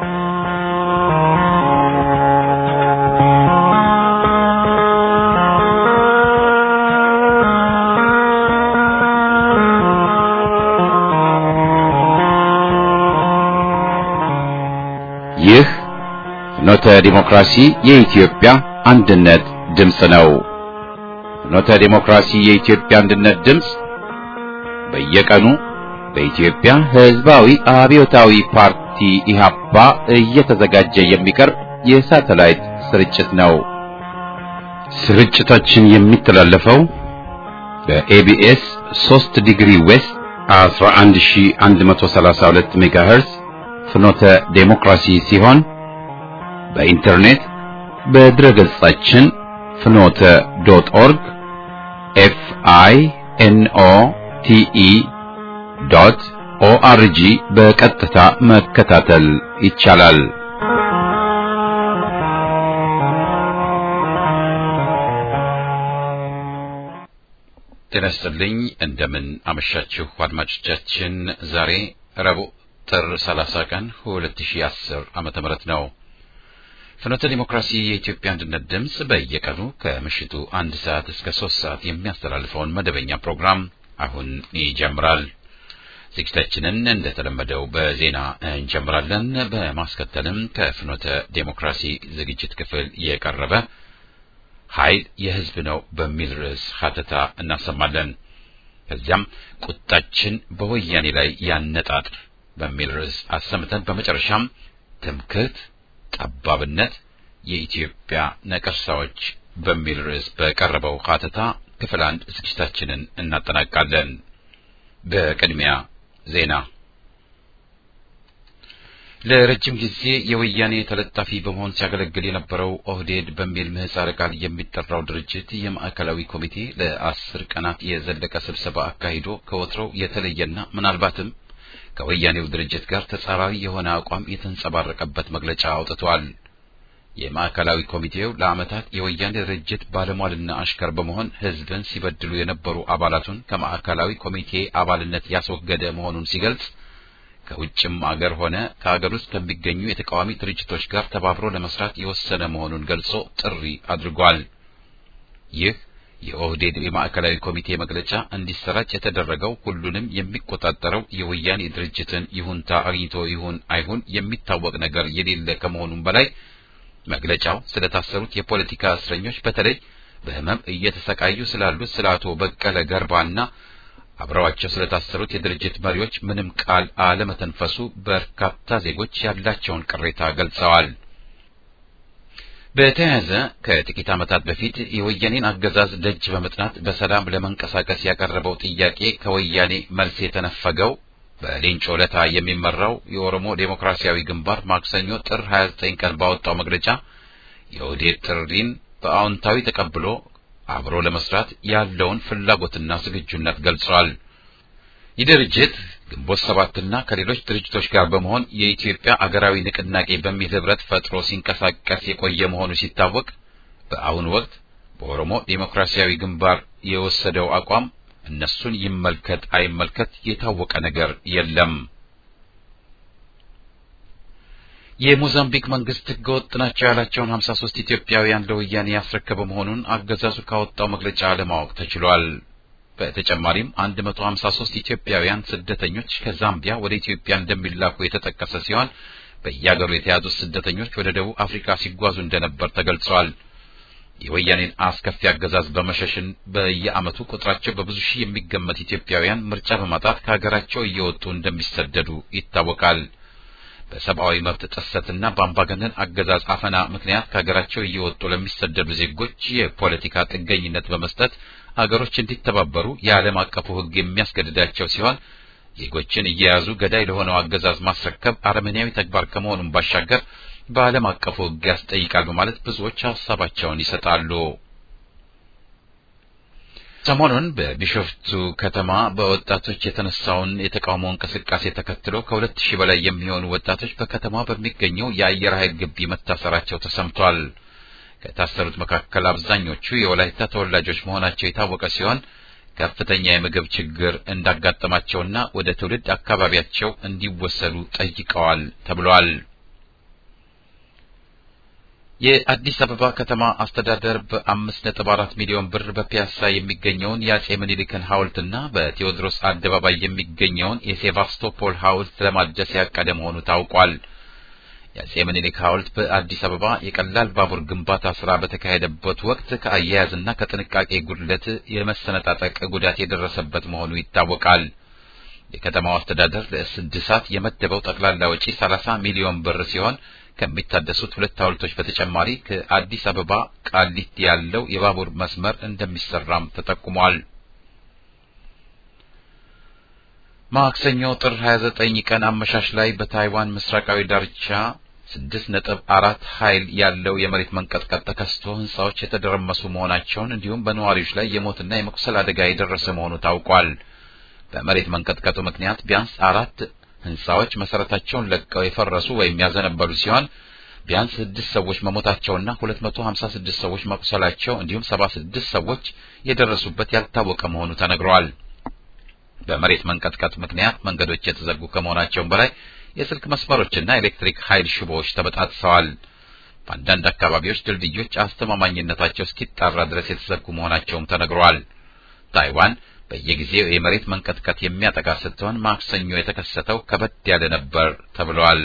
ይህ ፍኖተ ዲሞክራሲ የኢትዮጵያ አንድነት ድምፅ ነው። ፍኖተ ዲሞክራሲ የኢትዮጵያ አንድነት ድምፅ በየቀኑ በኢትዮጵያ ሕዝባዊ አብዮታዊ ፓርቲ ኢህአፓ እየተዘጋጀ የሚቀርብ የሳተላይት ስርጭት ነው። ስርጭታችን የሚተላለፈው በኤቢኤስ 3 ዲግሪ ዌስት 11132 ሜጋሄርዝ ፍኖተ ዴሞክራሲ ሲሆን በኢንተርኔት በድረ ገጻችን ፍኖተ ዶት ኦርግ ኤፍ አይ ኤን ኦ ቲ ኢ ዶት ኦአርጂ በቀጥታ መከታተል ይቻላል። ጤና ይስጥልኝ። እንደምን አመሻችሁ አድማጮቻችን። ዛሬ ረቡዕ ጥር 30 ቀን 2010 ዓመተ ምህረት ነው። ፍኖተ ዲሞክራሲ የኢትዮጵያ አንድነት ድምፅ በየቀኑ ከምሽቱ አንድ ሰዓት እስከ ሶስት ሰዓት የሚያስተላልፈውን መደበኛ ፕሮግራም አሁን ይጀምራል። ዝግጅታችንን እንደተለመደው በዜና እንጀምራለን። በማስከተልም ከፍኖተ ዴሞክራሲ ዝግጅት ክፍል የቀረበ ኃይል የሕዝብ ነው በሚል ርዕስ ሀተታ እናሰማለን። ከዚያም ቁጣችን በወያኔ ላይ ያነጣጥር በሚል ርዕስ አሰምተን በመጨረሻም ትምክህት፣ ጠባብነት፣ የኢትዮጵያ ነቀርሳዎች በሚል ርዕስ በቀረበው ሀተታ ክፍል አንድ ዝግጅታችንን እናጠናቃለን። በቅድሚያ ዜና። ለረጅም ጊዜ የወያኔ ተለጣፊ በመሆን ሲያገለግል የነበረው ኦህዴድ በሚል ምህጻረ ቃል የሚጠራው ድርጅት የማዕከላዊ ኮሚቴ ለአስር ቀናት የዘለቀ ስብሰባ አካሂዶ ከወትሮው የተለየና ምናልባትም ከወያኔው ድርጅት ጋር ተጻራሪ የሆነ አቋም የተንጸባረቀበት መግለጫ አውጥቷል። የማዕከላዊ ኮሚቴው ለዓመታት የወያኔ ድርጅት ባለሟልና አሽከር በመሆን ሕዝብን ሲበድሉ የነበሩ አባላቱን ከማዕከላዊ ኮሚቴ አባልነት ያስወገደ መሆኑን ሲገልጽ ከውጭም አገር ሆነ ከአገር ውስጥ ከሚገኙ የተቃዋሚ ድርጅቶች ጋር ተባብሮ ለመስራት የወሰነ መሆኑን ገልጾ ጥሪ አድርጓል። ይህ የኦህዴድ የማዕከላዊ ኮሚቴ መግለጫ እንዲሰራጭ የተደረገው ሁሉንም የሚቆጣጠረው የወያኔ ድርጅትን ይሁንታ አግኝቶ ይሁን አይሁን የሚታወቅ ነገር የሌለ ከመሆኑም በላይ መግለጫው ስለታሰሩት የፖለቲካ እስረኞች በተለይ በሕመም እየተሰቃዩ ስላሉት ስለ አቶ በቀለ ገርባና አብረዋቸው ስለታሰሩት የድርጅት መሪዎች ምንም ቃል አለመተንፈሱ በርካታ ዜጎች ያላቸውን ቅሬታ ገልጸዋል። በተያያዘ ከጥቂት ዓመታት በፊት የወያኔን አገዛዝ ደጅ በመጥናት በሰላም ለመንቀሳቀስ ያቀረበው ጥያቄ ከወያኔ መልስ የተነፈገው በሌንጮ ለታ የሚመራው የኦሮሞ ዴሞክራሲያዊ ግንባር ማክሰኞ ጥር 29 ቀን ባወጣው መግለጫ የኦህዴድ ጥሪን በአዎንታዊ ተቀብሎ አብሮ ለመስራት ያለውን ፍላጎትና ዝግጁነት ገልጿል። ይህ ድርጅት ግንቦት ሰባትና ከሌሎች ድርጅቶች ጋር በመሆን የኢትዮጵያ አገራዊ ንቅናቄ በሚል ህብረት ፈጥሮ ሲንቀሳቀስ የቆየ መሆኑ ሲታወቅ በአሁኑ ወቅት በኦሮሞ ዴሞክራሲያዊ ግንባር የወሰደው አቋም እነሱን ይመልከት አይመልከት የታወቀ ነገር የለም። የሞዛምቢክ መንግስት ህገወጥ ናቸው ያላቸውን 53 ኢትዮጵያውያን ለወያኔ ያስረከበ መሆኑን አገዛዙ ካወጣው መግለጫ ለማወቅ ተችሏል። በተጨማሪም 153 ኢትዮጵያውያን ስደተኞች ከዛምቢያ ወደ ኢትዮጵያ እንደሚላኩ የተጠቀሰ ሲሆን በየአገሩ የተያዙት ስደተኞች ወደ ደቡብ አፍሪካ ሲጓዙ እንደነበር ተገልጿል። የወያኔን አስከፊ አገዛዝ በመሸሽን በየዓመቱ ቁጥራቸው በብዙ ሺህ የሚገመት ኢትዮጵያውያን ምርጫ በማጣት ከሀገራቸው እየወጡ እንደሚሰደዱ ይታወቃል። በሰብአዊ መብት ጥሰትና በአምባገነን አገዛዝ አፈና ምክንያት ከሀገራቸው እየወጡ ለሚሰደዱ ዜጎች የፖለቲካ ጥገኝነት በመስጠት አገሮች እንዲተባበሩ የዓለም አቀፉ ሕግ የሚያስገድዳቸው ሲሆን ዜጎችን እየያዙ ገዳይ ለሆነው አገዛዝ ማስረከብ አረመኔያዊ ተግባር ከመሆኑም ባሻገር በዓለም አቀፉ ሕግ ያስጠይቃል በማለት ብዙዎች ሀሳባቸውን ይሰጣሉ። ሰሞኑን በቢሾፍቱ ከተማ በወጣቶች የተነሳውን የተቃውሞ እንቅስቃሴ ተከትሎ ከሁለት ሺህ በላይ የሚሆኑ ወጣቶች በከተማ በሚገኘው የአየር ኃይል ግቢ መታሰራቸው ተሰምቷል። ከታሰሩት መካከል አብዛኞቹ የወላይታ ተወላጆች መሆናቸው የታወቀ ሲሆን ከፍተኛ የምግብ ችግር እንዳጋጠማቸውና ወደ ትውልድ አካባቢያቸው እንዲወሰዱ ጠይቀዋል ተብሏል። የአዲስ አበባ ከተማ አስተዳደር በአምስት ነጥብ አራት ሚሊዮን ብር በፒያሳ የሚገኘውን የአጼ ምኒልክን ሐውልትና በቴዎድሮስ አደባባይ የሚገኘውን የሴቫስቶፖል ሐውልት ለማደስ ያቀደ መሆኑ ታውቋል። የአጼ ምኒልክ ሐውልት በአዲስ አበባ የቀላል ባቡር ግንባታ ስራ በተካሄደበት ወቅት ከአያያዝና ከጥንቃቄ ጉድለት የመሰነጣጠቅ ጉዳት የደረሰበት መሆኑ ይታወቃል። የከተማው አስተዳደር ለእድሳት የመደበው ጠቅላላ ወጪ 30 ሚሊዮን ብር ሲሆን ከሚታደሱት ሁለት ሐውልቶች በተጨማሪ ከአዲስ አበባ ቃሊቲ ያለው የባቡር መስመር እንደሚሰራም ተጠቁሟል። ማክሰኞ ጥር 29 ቀን አመሻሽ ላይ በታይዋን ምስራቃዊ ዳርቻ 6.4 ኃይል ያለው የመሬት መንቀጥቀጥ ተከስቶ ህንጻዎች የተደረመሱ መሆናቸውን እንዲሁም በነዋሪዎች ላይ የሞትና የመቁሰል አደጋ የደረሰ መሆኑ ታውቋል። በመሬት መንቀጥቀጡ ምክንያት ቢያንስ አራት ህንጻዎች መሰረታቸውን ለቀው የፈረሱ ወይም ያዘነበሉ ሲሆን ቢያንስ ስድስት ሰዎች መሞታቸውና 256 ሰዎች መቁሰላቸው እንዲሁም 76 ሰዎች የደረሱበት ያልታወቀ መሆኑ ተነግረዋል። በመሬት መንቀጥቀጥ ምክንያት መንገዶች የተዘጉ ከመሆናቸውም በላይ የስልክ መስመሮችና ኤሌክትሪክ ኃይል ሽቦዎች ተበጣጥሰዋል። በአንዳንድ አካባቢዎች ድልድዮች አስተማማኝነታቸው እስኪጣራ ድረስ የተዘጉ መሆናቸውም ተነግረዋል። ታይዋን በየጊዜው የመሬት መንቀጥቀጥ የሚያጠቃ ስትሆን ማክሰኞ የተከሰተው ከበድ ያለ ነበር ተብሏል።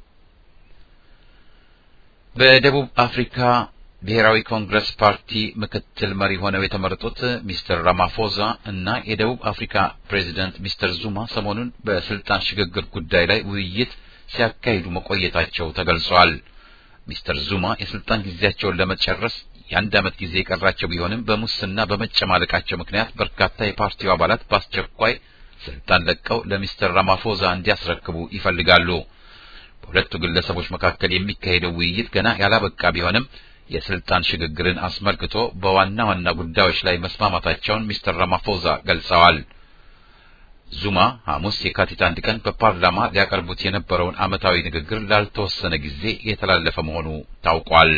በደቡብ አፍሪካ ብሔራዊ ኮንግረስ ፓርቲ ምክትል መሪ ሆነው የተመረጡት ሚስተር ራማፎዛ እና የደቡብ አፍሪካ ፕሬዚደንት ሚስተር ዙማ ሰሞኑን በስልጣን ሽግግር ጉዳይ ላይ ውይይት ሲያካሂዱ መቆየታቸው ተገልጿል። ሚስተር ዙማ የስልጣን ጊዜያቸውን ለመጨረስ የአንድ ዓመት ጊዜ የቀራቸው ቢሆንም በሙስና በመጨማለቃቸው ምክንያት በርካታ የፓርቲው አባላት በአስቸኳይ ስልጣን ለቀው ለሚስተር ራማፎዛ እንዲያስረክቡ ይፈልጋሉ። በሁለቱ ግለሰቦች መካከል የሚካሄደው ውይይት ገና ያላበቃ ቢሆንም የስልጣን ሽግግርን አስመልክቶ በዋና ዋና ጉዳዮች ላይ መስማማታቸውን ሚስተር ራማፎዛ ገልጸዋል። ዙማ ሐሙስ የካቲት አንድ ቀን በፓርላማ ሊያቀርቡት የነበረውን ዓመታዊ ንግግር ላልተወሰነ ጊዜ የተላለፈ መሆኑ ታውቋል።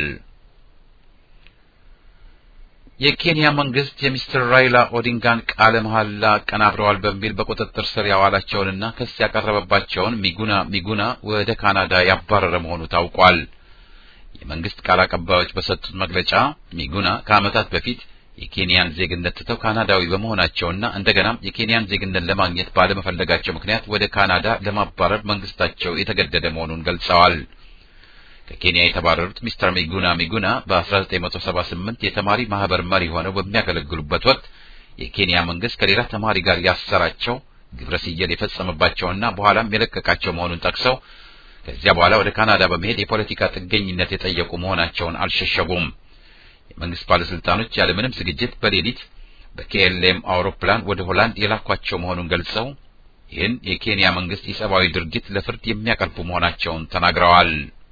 የኬንያ መንግስት የሚስተር ራይላ ኦዲንጋን ቃለ መሐላ አቀናብረዋል በሚል በቁጥጥር ስር ያዋላቸውንና ክስ ያቀረበባቸውን ሚጉና ሚጉና ወደ ካናዳ ያባረረ መሆኑ ታውቋል። የመንግስት ቃል አቀባዮች በሰጡት መግለጫ ሚጉና ከዓመታት በፊት የኬንያን ዜግነት ትተው ካናዳዊ በመሆናቸውና እንደገናም የኬንያን ዜግነት ለማግኘት ባለመፈለጋቸው ምክንያት ወደ ካናዳ ለማባረር መንግስታቸው የተገደደ መሆኑን ገልጸዋል። ከኬንያ የተባረሩት ሚስተር ሚጉና ሚጉና በ1978 የተማሪ ማህበር መሪ ሆነው በሚያገለግሉበት ወቅት የኬንያ መንግስት ከሌላ ተማሪ ጋር ያሰራቸው ግብረ ስየል የፈጸመባቸውና በኋላም የለቀቃቸው መሆኑን ጠቅሰው ከዚያ በኋላ ወደ ካናዳ በመሄድ የፖለቲካ ጥገኝነት የጠየቁ መሆናቸውን አልሸሸጉም። የመንግስት ባለስልጣኖች ያለምንም ዝግጅት በሌሊት በኬኤልኤም አውሮፕላን ወደ ሆላንድ የላኳቸው መሆኑን ገልጸው ይህን የኬንያ መንግስት የሰብአዊ ድርጊት ለፍርድ የሚያቀርቡ መሆናቸውን ተናግረዋል።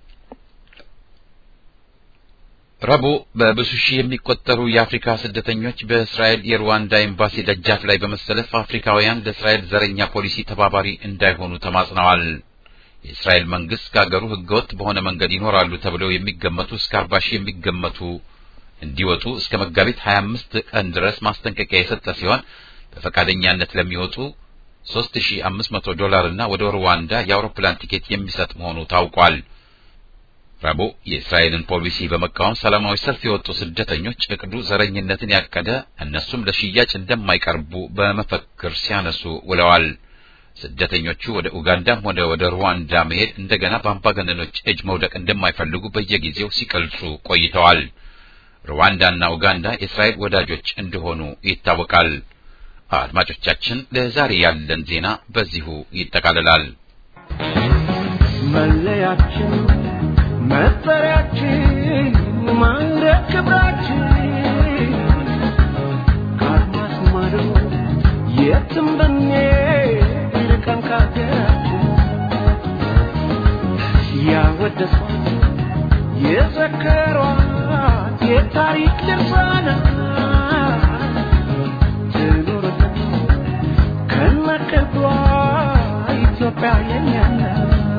ረቡዕ በብዙ ሺህ የሚቆጠሩ የአፍሪካ ስደተኞች በእስራኤል የሩዋንዳ ኤምባሲ ደጃፍ ላይ በመሰለፍ አፍሪካውያን ለእስራኤል ዘረኛ ፖሊሲ ተባባሪ እንዳይሆኑ ተማጽነዋል። የእስራኤል መንግስት ከሀገሩ ህገወጥ በሆነ መንገድ ይኖራሉ ተብለው የሚገመቱ እስከ አርባ ሺህ የሚገመቱ እንዲወጡ እስከ መጋቢት 25 ቀን ድረስ ማስጠንቀቂያ የሰጠ ሲሆን በፈቃደኛነት ለሚወጡ 3500 ዶላር እና ወደ ሩዋንዳ የአውሮፕላን ቲኬት የሚሰጥ መሆኑ ታውቋል። ረቡዕ የእስራኤልን ፖሊሲ በመቃወም ሰላማዊ ሰልፍ የወጡ ስደተኞች እቅዱ ዘረኝነትን ያቀደ እነሱም ለሽያጭ እንደማይቀርቡ በመፈክር ሲያነሱ ውለዋል። ስደተኞቹ ወደ ኡጋንዳም ሆነ ወደ ሩዋንዳ መሄድ እንደገና በአምባገነኖች እጅ መውደቅ እንደማይፈልጉ በየጊዜው ሲገልጹ ቆይተዋል። ሩዋንዳና ኡጋንዳ የእስራኤል ወዳጆች እንደሆኑ ይታወቃል። አድማጮቻችን፣ ለዛሬ ያለን ዜና በዚሁ ይጠቃልላል። መለያችን፣ መጠሪያችን፣ ማዕረግ ክብራችን ከአድማስ ማዶ የትም ብንሄድ ርቀን ከአገራችን ያወደሷት የዘከሯት የታሪክ ድርሳናት ትኑርልን ከነክብሯ ኢትዮጵያ የኛ ናት።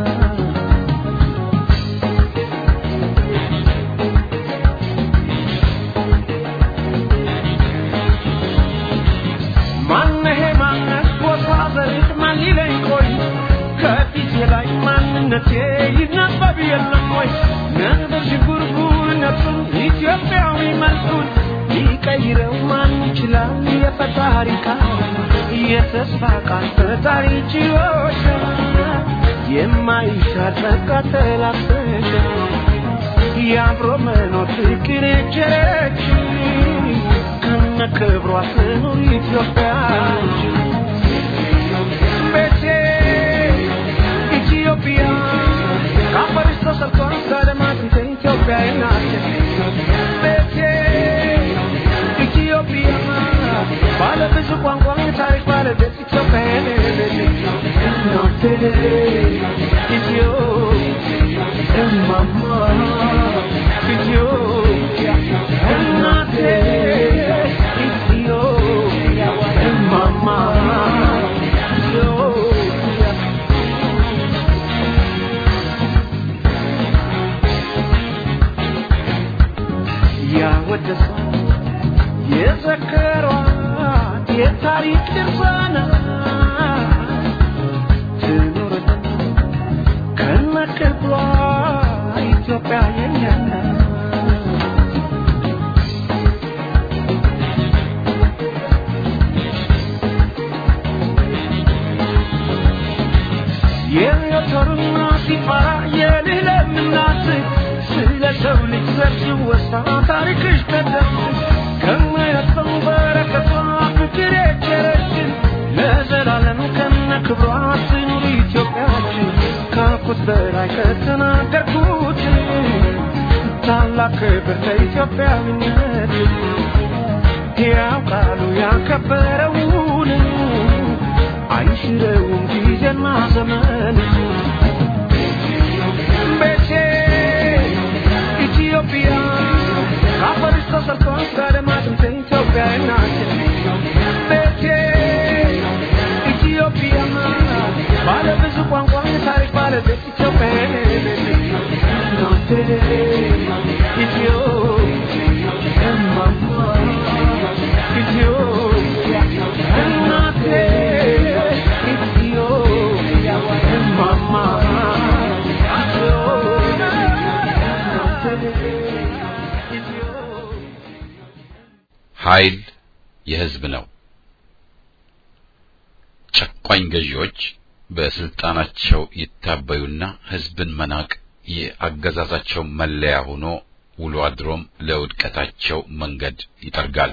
ማነሄ ማነት ቦታ ዘሪት ማን ሊለኝ ቆይ ከፊቴ ላይ ማንነቴ ይነበብ የለም ወይ ነበር ሽጉርጉር ሰውነቱን ኢትዮጵያዊ መልኩን ሊቀይረው ማን ይችላል? የፈጣሪ ቃል የተስፋ ቃል ፈጣሪ ችሎታ የማይሻር ጸጋ ተላበሰ የአብሮ መኖር ፍቅር የቸረች ከነ ክብሯ ትኑር ኢትዮጵያችን ቤቴ ኢትዮጵያ ከአፈርሽ ተሰርቷል ከልማት ኢትዮጵያ ናት ቤቴ ኢትዮጵያ ባለ ብዙ ቋንቋ ታሪክ ባለቤት ኢትዮጵያ እናቴ ኢትዮ እማማ ኢትዮጵያ እናቴ ኢትዮጵያ እማማ ኢትዮጵያ ያወደሷት የዘከሯት የታሪክ ድርሳናት ትኑርልን ከነክብሯ ኢትዮጵያ የኛ ናት። የሚወተሩና ሲፈራ የልህለምናት ስለ ሰው ልጅ ዘር ሲወሳ ታሪክሽ ቀደም ከማያልፈው በረከቷ ፍቅር የቸረችን ለዘላለም ከነ ክብሯ ትኑር ኢትዮጵያችን ካልኩት በላይ ከተናገርኩት ታላቅ ክብር ለኢትዮጵያዊነት ሕያው ቃሉ ያከበረውን አይሽረውም ጊዜና ዘመን ቤቴ ኢትዮጵያ ከአፈርሽ ተሰርቷል ከልማትም ኢትዮጵያ ናት ቤቴ ኢትዮጵያ ባለ ብዙ ቋንቋ ታሪክ ባለቤት ኢትዮጵያ ናት ኢትዮ እማማ ኢትዮጵያ እናቴ ኢትዮጵያ እማማ ኃይል የሕዝብ ነው። ጨቋኝ ገዢዎች በስልጣናቸው ይታበዩና ሕዝብን መናቅ የአገዛዛቸው መለያ ሆኖ ውሎ አድሮም ለውድቀታቸው መንገድ ይጠርጋል።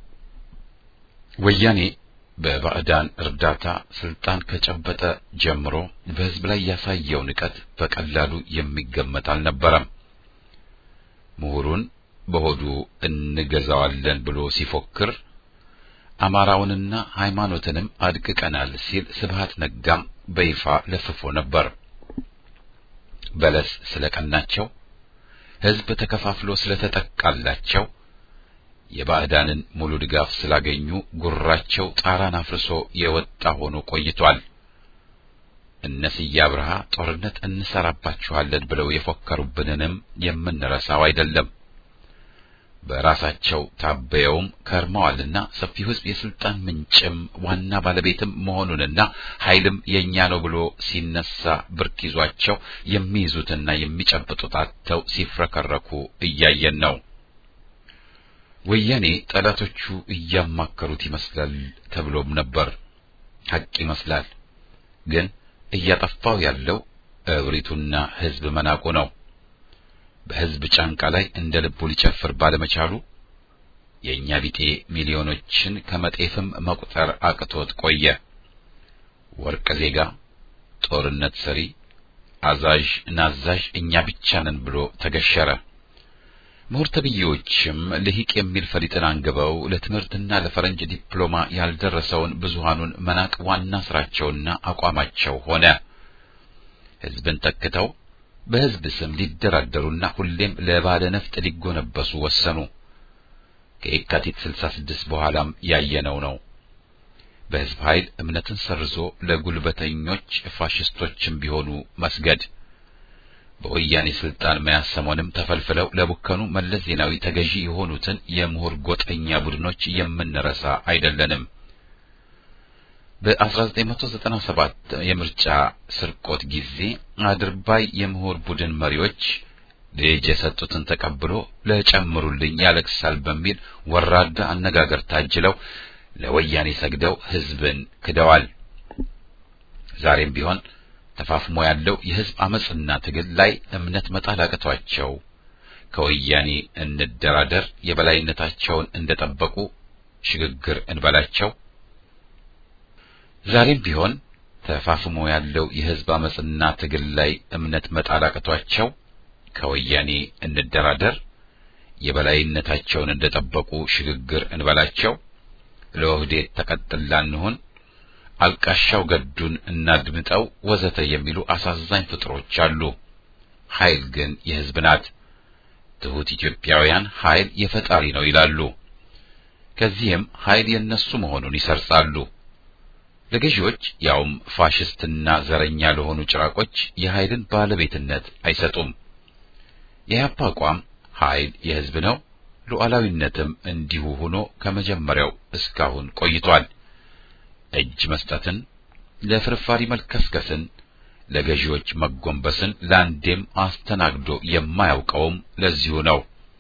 ወያኔ በባዕዳን እርዳታ ስልጣን ከጨበጠ ጀምሮ በሕዝብ ላይ ያሳየው ንቀት በቀላሉ የሚገመት አልነበረም። ምሁሩን በሆዱ እንገዛዋለን ብሎ ሲፎክር አማራውንና ሃይማኖትንም አድቅቀናል ሲል ስብሃት ነጋም በይፋ ለፍፎ ነበር። በለስ ስለቀናቸው፣ ሕዝብ ተከፋፍሎ ስለተጠቃላቸው፣ የባዕዳንን ሙሉ ድጋፍ ስላገኙ ጉራቸው ጣራን አፍርሶ የወጣ ሆኖ ቆይቷል። እነ ስዬ አብርሃ ጦርነት እንሰራባችኋለን ብለው የፎከሩብንንም የምንረሳው አይደለም። በራሳቸው ታበየውም ከርመዋልና ሰፊው ሕዝብ የስልጣን ምንጭም ዋና ባለቤትም መሆኑንና ኃይልም የኛ ነው ብሎ ሲነሳ ብርክ ይዟቸው የሚይዙትና የሚጨብጡት አጥተው ሲፍረከረኩ እያየን ነው። ወያኔ ጠላቶቹ እያማከሩት ይመስላል ተብሎም ነበር። ሐቅ ይመስላል። ግን እያጠፋው ያለው እብሪቱና ሕዝብ መናቁ ነው። በሕዝብ ጫንቃ ላይ እንደ ልቡ ሊጨፍር ባለመቻሉ የእኛ ቢጤ ሚሊዮኖችን ከመጤፍም መቁጠር አቅቶት ቆየ። ወርቅ ዜጋ፣ ጦርነት ሰሪ፣ አዛዥ ናዛዥ እኛ ብቻ ነን ብሎ ተገሸረ። ምሁር ተብዬዎችም ልሂቅ የሚል ፈሊጥን አንግበው ለትምህርትና ለፈረንጅ ዲፕሎማ ያልደረሰውን ብዙሃኑን መናቅ ዋና ስራቸውና አቋማቸው ሆነ። ሕዝብን ተክተው በሕዝብ ስም ሊደራደሩና ሁሌም ለባለ ነፍጥ ሊጎነበሱ ወሰኑ። ከየካቲት 66 በኋላም ያየነው ነው። በሕዝብ ኃይል እምነትን ሰርዞ ለጉልበተኞች ፋሽስቶችም ቢሆኑ መስገድ በወያኔ ስልጣን መያዝ ሰሞንም ተፈልፍለው ለቡከኑ መለስ ዜናዊ ተገዢ የሆኑትን የምሁር ጎጠኛ ቡድኖች የምንረሳ አይደለንም። በ1997 የምርጫ ስርቆት ጊዜ አድርባይ የምሁር ቡድን መሪዎች ልጅ የሰጡትን ተቀብሎ ለጨምሩልኝ ያለቅሳል በሚል ወራዳ አነጋገር ታጅለው ለወያኔ ሰግደው ህዝብን ክደዋል። ዛሬም ቢሆን ተፋፍሞ ያለው የህዝብ አመጽና ትግል ላይ እምነት መጣል አቅቷቸው ከወያኔ እንደራደር የበላይነታቸውን እንደጠበቁ ሽግግር እንበላቸው። ዛሬም ቢሆን ተፋፍሞ ያለው የህዝብ አመጽና ትግል ላይ እምነት መጣል አቅቷቸው ከወያኔ እንደራደር የበላይነታቸውን እንደጠበቁ ሽግግር እንበላቸው። ለኦህዴድ ተቀጥላ እንሁን፣ አልቃሻው ገዱን እናድምጠው፣ ወዘተ የሚሉ አሳዛኝ ፍጥሮች አሉ። ኃይል ግን የህዝብ ናት። ትሑት ኢትዮጵያውያን ኃይል የፈጣሪ ነው ይላሉ። ከዚህም ኃይል የነሱ መሆኑን ይሰርጻሉ። ለገዢዎች ያውም ፋሽስትና ዘረኛ ለሆኑ ጭራቆች የኃይልን ባለቤትነት አይሰጡም። የኢህአፓ አቋም ኃይል የህዝብ ነው፣ ሉዓላዊነትም እንዲሁ ሆኖ ከመጀመሪያው እስካሁን ቆይቷል። እጅ መስጠትን፣ ለፍርፋሪ መልከስከስን፣ ለገዢዎች መጎንበስን ለአንዴም አስተናግዶ የማያውቀውም ለዚሁ ነው።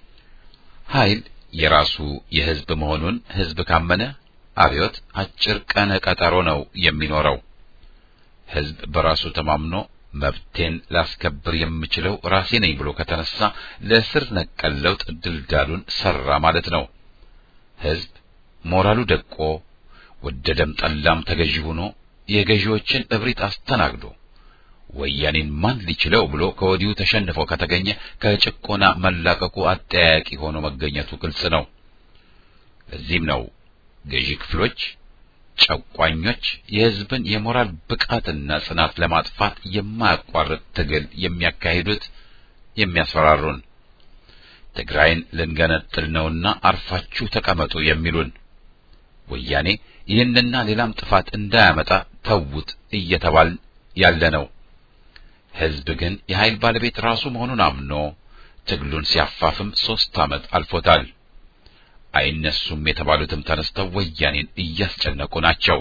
ኃይል የራሱ የህዝብ መሆኑን ህዝብ ካመነ አብዮት አጭር ቀነ ቀጠሮ ነው የሚኖረው። ህዝብ በራሱ ተማምኖ መብቴን ላስከብር የምችለው ራሴ ነኝ ብሎ ከተነሳ ለስር ነቀል ለውጥ ድልዳሉን ሰራ ማለት ነው። ህዝብ ሞራሉ ደቆ ወደደም ጠላም ተገዢ ሆኖ የገዢዎችን እብሪት አስተናግዶ ወያኔን ማን ሊችለው ብሎ ከወዲሁ ተሸንፎ ከተገኘ ከጭቆና መላቀቁ አጠያያቂ ሆኖ መገኘቱ ግልጽ ነው። ለዚህም ነው ገዢ ክፍሎች ጨቋኞች የህዝብን የሞራል ብቃትና ጽናት ለማጥፋት የማያቋርጥ ትግል የሚያካሂዱት የሚያስፈራሩን። ትግራይን ልንገነጥል ነውና አርፋችሁ ተቀመጡ የሚሉን ወያኔ ይህንና ሌላም ጥፋት እንዳያመጣ ተውት እየተባል ያለ ነው። ህዝብ ግን የኃይል ባለቤት ራሱ መሆኑን አምኖ ትግሉን ሲያፋፍም ሦስት ዓመት አልፎታል። አይነሱም የተባሉትም ተነስተው ወያኔን እያስጨነቁ ናቸው።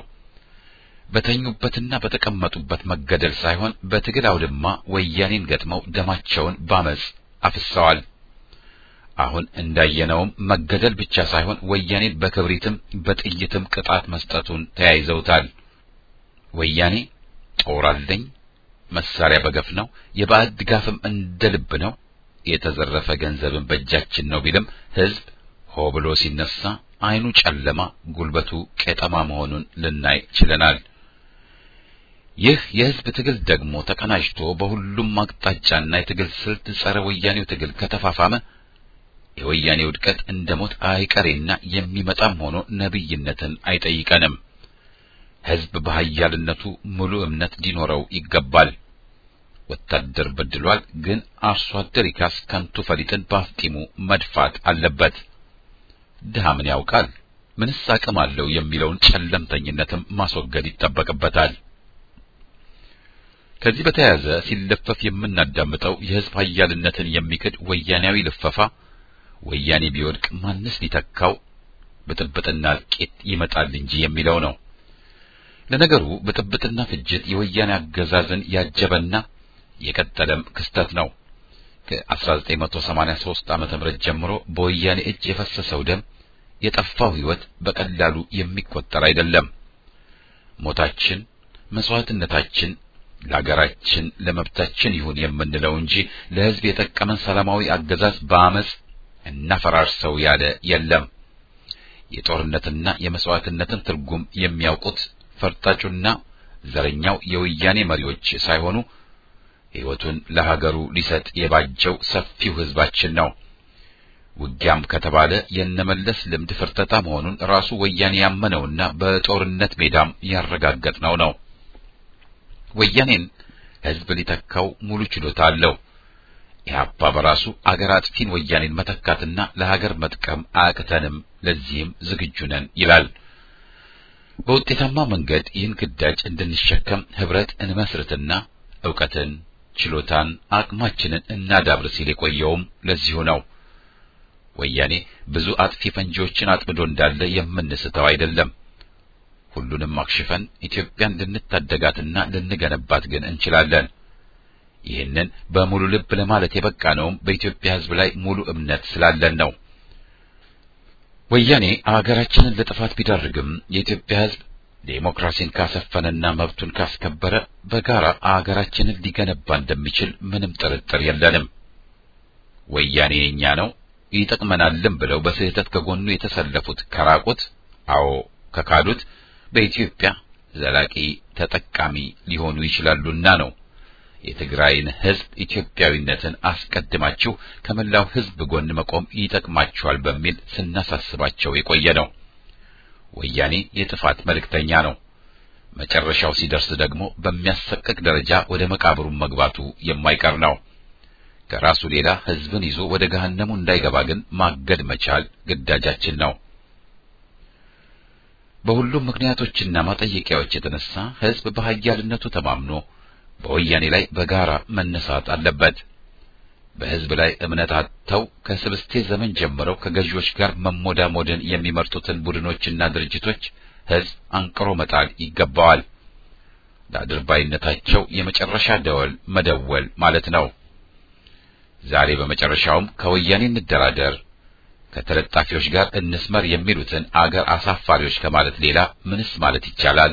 በተኙበትና በተቀመጡበት መገደል ሳይሆን በትግል አውድማ ወያኔን ገጥመው ደማቸውን ባመጽ አፍሰዋል። አሁን እንዳየነውም መገደል ብቻ ሳይሆን ወያኔን በክብሪትም በጥይትም ቅጣት መስጠቱን ተያይዘውታል። ወያኔ ጦር አለኝ፣ መሳሪያ በገፍ ነው፣ የባዕድ ድጋፍም እንደ ልብ ነው፣ የተዘረፈ ገንዘብን በእጃችን ነው ቢልም ህዝብ ሆ ብሎ ሲነሳ አይኑ ጨለማ ጉልበቱ ቄጠማ መሆኑን ልናይ ችለናል። ይህ የህዝብ ትግል ደግሞ ተቀናጅቶ በሁሉም አቅጣጫና የትግል ስልት ጸረ ወያኔው ትግል ከተፋፋመ የወያኔ ውድቀት እንደ ሞት አይቀሬና የሚመጣም ሆኖ ነብይነትን አይጠይቀንም። ህዝብ በኃያልነቱ ሙሉ እምነት ሊኖረው ይገባል። ወታደር በድሏል፣ ግን አርሶ አደር ይካስ ከንቱ ፈሊጥን በአፍጢሙ መድፋት አለበት። ድሃ ምን ያውቃል ምንስ አቅም አለው የሚለውን ጨለምተኝነትም ማስወገድ ይጠበቅበታል። ከዚህ በተያያዘ ሲለፈፍ የምናዳምጠው የህዝብ ኃያልነትን የሚክድ ወያኔያዊ ልፈፋ ወያኔ ቢወድቅ ማንስ ሊተካው ብጥብጥና እልቂት ይመጣል እንጂ የሚለው ነው። ለነገሩ ብጥብጥና ፍጅት የወያኔ አገዛዝን ያጀበና የቀጠለም ክስተት ነው። ከ1983 ዓመተ ምህረት ጀምሮ በወያኔ እጅ የፈሰሰው ደም የጠፋው ህይወት በቀላሉ የሚቆጠር አይደለም። ሞታችን፣ መስዋዕትነታችን ለሀገራችን ለመብታችን ይሁን የምንለው እንጂ ለህዝብ የጠቀመን ሰላማዊ አገዛዝ በአመጽ እናፈራርሰው ያለ የለም። የጦርነትና የመስዋዕትነትን ትርጉም የሚያውቁት ፈርጣጩና ዘረኛው የወያኔ መሪዎች ሳይሆኑ ሕይወቱን ለሀገሩ ሊሰጥ የባጀው ሰፊው ህዝባችን ነው። ውጊያም ከተባለ የነመለስ ልምድ ፍርጠጣ መሆኑን ራሱ ወያኔ ያመነውና በጦርነት ሜዳም ያረጋገጥነው ነው። ወያኔን ህዝብ ሊተካው ሙሉ ችሎታ አለው። ኢህአፓ በራሱ አገር አጥፊን ወያኔን መተካትና ለሀገር መጥቀም አያቅተንም፣ ለዚህም ዝግጁ ነን ይላል። በውጤታማ መንገድ ይህን ግዳጅ እንድንሸከም ህብረት እንመስርትና ዕውቀትን፣ ችሎታን፣ አቅማችንን እናዳብር ሲል የቆየውም ለዚሁ ነው። ወያኔ ብዙ አጥፊ ፈንጂዎችን አጥምዶ እንዳለ የምንስተው አይደለም። ሁሉንም አክሽፈን ኢትዮጵያን ልንታደጋትና ልንገነባት ግን እንችላለን። ይህንን በሙሉ ልብ ለማለት የበቃ ነውም በኢትዮጵያ ሕዝብ ላይ ሙሉ እምነት ስላለን ነው። ወያኔ አገራችንን ለጥፋት ቢዳርግም የኢትዮጵያ ሕዝብ ዴሞክራሲን ካሰፈነና መብቱን ካስከበረ በጋራ አገራችንን ሊገነባ እንደሚችል ምንም ጥርጥር የለንም። ወያኔ የኛ ነው ይጠቅመናልም ብለው በስህተት ከጎኑ የተሰለፉት ከራቁት፣ አዎ ከካዱት በኢትዮጵያ ዘላቂ ተጠቃሚ ሊሆኑ ይችላሉና ነው የትግራይን ሕዝብ ኢትዮጵያዊነትን አስቀድማችሁ ከመላው ሕዝብ ጎን መቆም ይጠቅማችኋል በሚል ስናሳስባቸው የቆየ ነው። ወያኔ የጥፋት መልእክተኛ ነው። መጨረሻው ሲደርስ ደግሞ በሚያሰቅቅ ደረጃ ወደ መቃብሩ መግባቱ የማይቀር ነው። ከራሱ ሌላ ሕዝብን ይዞ ወደ ገሃነሙ እንዳይገባ ግን ማገድ መቻል ግዳጃችን ነው። በሁሉም ምክንያቶችና ማጠየቂያዎች የተነሳ ሕዝብ በኃያልነቱ ተማምኖ በወያኔ ላይ በጋራ መነሳት አለበት። በሕዝብ ላይ እምነት አጥተው ከስብስቴ ዘመን ጀምረው ከገዢዎች ጋር መሞዳሞድን የሚመርጡትን ቡድኖችና ድርጅቶች ሕዝብ አንቅሮ መጣል ይገባዋል። ለአድርባይነታቸው የመጨረሻ ደወል መደወል ማለት ነው። ዛሬ በመጨረሻውም ከወያኔ እንደራደር፣ ከተለጣፊዎች ጋር እንስመር የሚሉትን አገር አሳፋሪዎች ከማለት ሌላ ምንስ ማለት ይቻላል?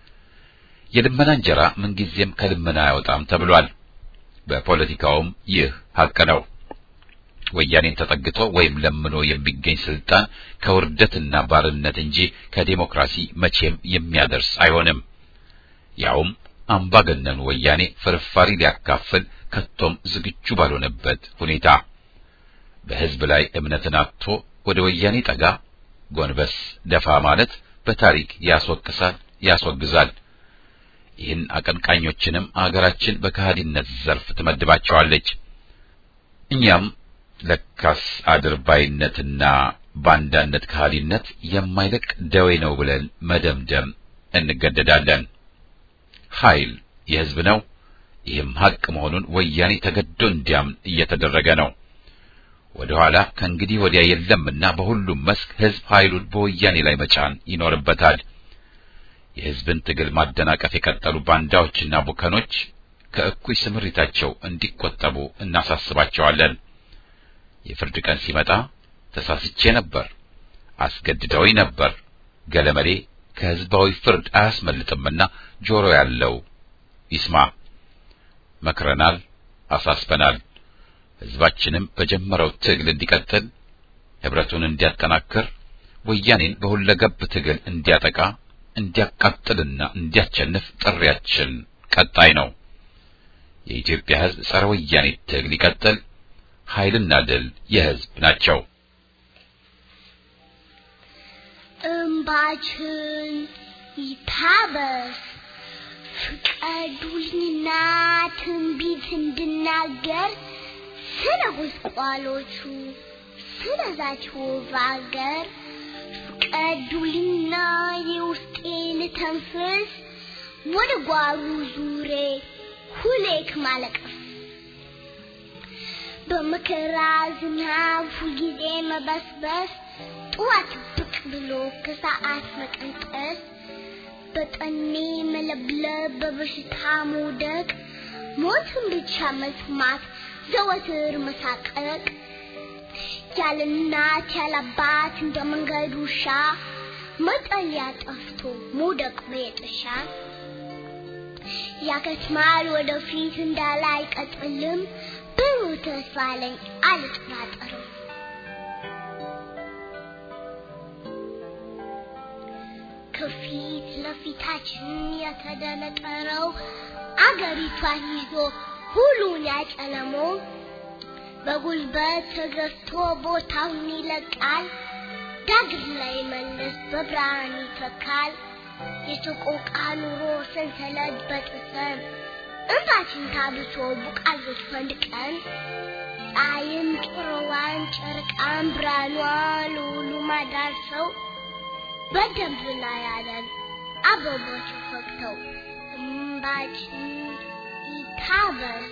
የልመና እንጀራ ምንጊዜም ከልመና አያወጣም ተብሏል። በፖለቲካውም ይህ ሐቅ ነው። ወያኔን ተጠግቶ ወይም ለምኖ የሚገኝ ስልጣን ከውርደትና ባርነት እንጂ ከዴሞክራሲ መቼም የሚያደርስ አይሆንም። ያውም አምባገነኑ ወያኔ ፍርፋሪ ሊያካፍል ከቶም ዝግጁ ባልሆነበት ሁኔታ በሕዝብ ላይ እምነትን አጥቶ ወደ ወያኔ ጠጋ ጎንበስ ደፋ ማለት በታሪክ ያስወቅሳል፣ ያስወግዛል። ይህን አቀንቃኞችንም አገራችን በከሃዲነት ዘርፍ ትመድባቸዋለች። እኛም ለካስ አድርባይነትና ባንዳነት ከሃዲነት የማይለቅ ደዌ ነው ብለን መደምደም እንገደዳለን። ኃይል የሕዝብ ነው። ይህም ሐቅ መሆኑን ወያኔ ተገዶ እንዲያምን እየተደረገ ነው። ወደ ኋላ ከእንግዲህ ወዲያ የለምና በሁሉም መስክ ሕዝብ ኃይሉን በወያኔ ላይ መጫን ይኖርበታል። የሕዝብን ትግል ማደናቀፍ የቀጠሉ ባንዳዎችና ቡከኖች ከእኩይ ስምሪታቸው እንዲቆጠቡ እናሳስባቸዋለን። የፍርድ ቀን ሲመጣ ተሳስቼ ነበር፣ አስገድደውኝ ነበር፣ ገለመሌ ከሕዝባዊ ፍርድ አያስመልጥምና ጆሮ ያለው ይስማ። መክረናል፣ አሳስበናል። ሕዝባችንም በጀመረው ትግል እንዲቀጥል፣ ኅብረቱን እንዲያጠናክር፣ ወያኔን በሁለገብ ትግል እንዲያጠቃ እንዲያቃጥልና እንዲያቸንፍ ጥሪያችን ቀጣይ ነው። የኢትዮጵያ ሕዝብ ጸረ ወያኔ ትግል ይቀጥል። ኃይልና ድል የሕዝብ ናቸው። እምባችን ይታበስ፣ ፍቀዱልኝና ትንቢት እንድናገር ስለ ጉስቋሎቹ ስለዛች ውብ አገር ፍቀዱልኝና የውስጤን ተንፍስ ወደ ጓሩ ዙሬ ሁሌክ ማለቀስ በመከራ ዝናብ ሁልጊዜ መበስበስ ጠዋት ብቅ ብሎ ከሰዓት መቀንጠስ በጠኔ መለብለብ በበሽታ መውደቅ ሞትን ብቻ መስማት ዘወትር መሳቀቅ ያለ እናት ያለ አባት እንደ መንገድ ውሻ መጠለያ ጠፍቶ መውደቅ በየጥሻ ያከትማል ወደፊት እንዳለ አይቀጥልም ብሩህ ተስፋ አለኝ አልጠራጠርም። ከፊት ለፊታችን የተደነቀረው አገሪቷን ይዞ ሁሉን ያጨለመው በጉልበት ተገዝቶ ቦታውን ይለቃል። ዳግም ላይ መለስ በብርሃን ይተካል። የሰቆቃ ኑሮ ሰንሰለት በጥሰን እንባችን ታብሶ ቡቃዮች ፈንድቀን ፀሐይም ጮሮዋን ጨረቃን ብርሃኗ ለሁሉ ማዳርሰው በደንብ ላይ ያለን አበቦች ፈክተው እንባችን ይታበስ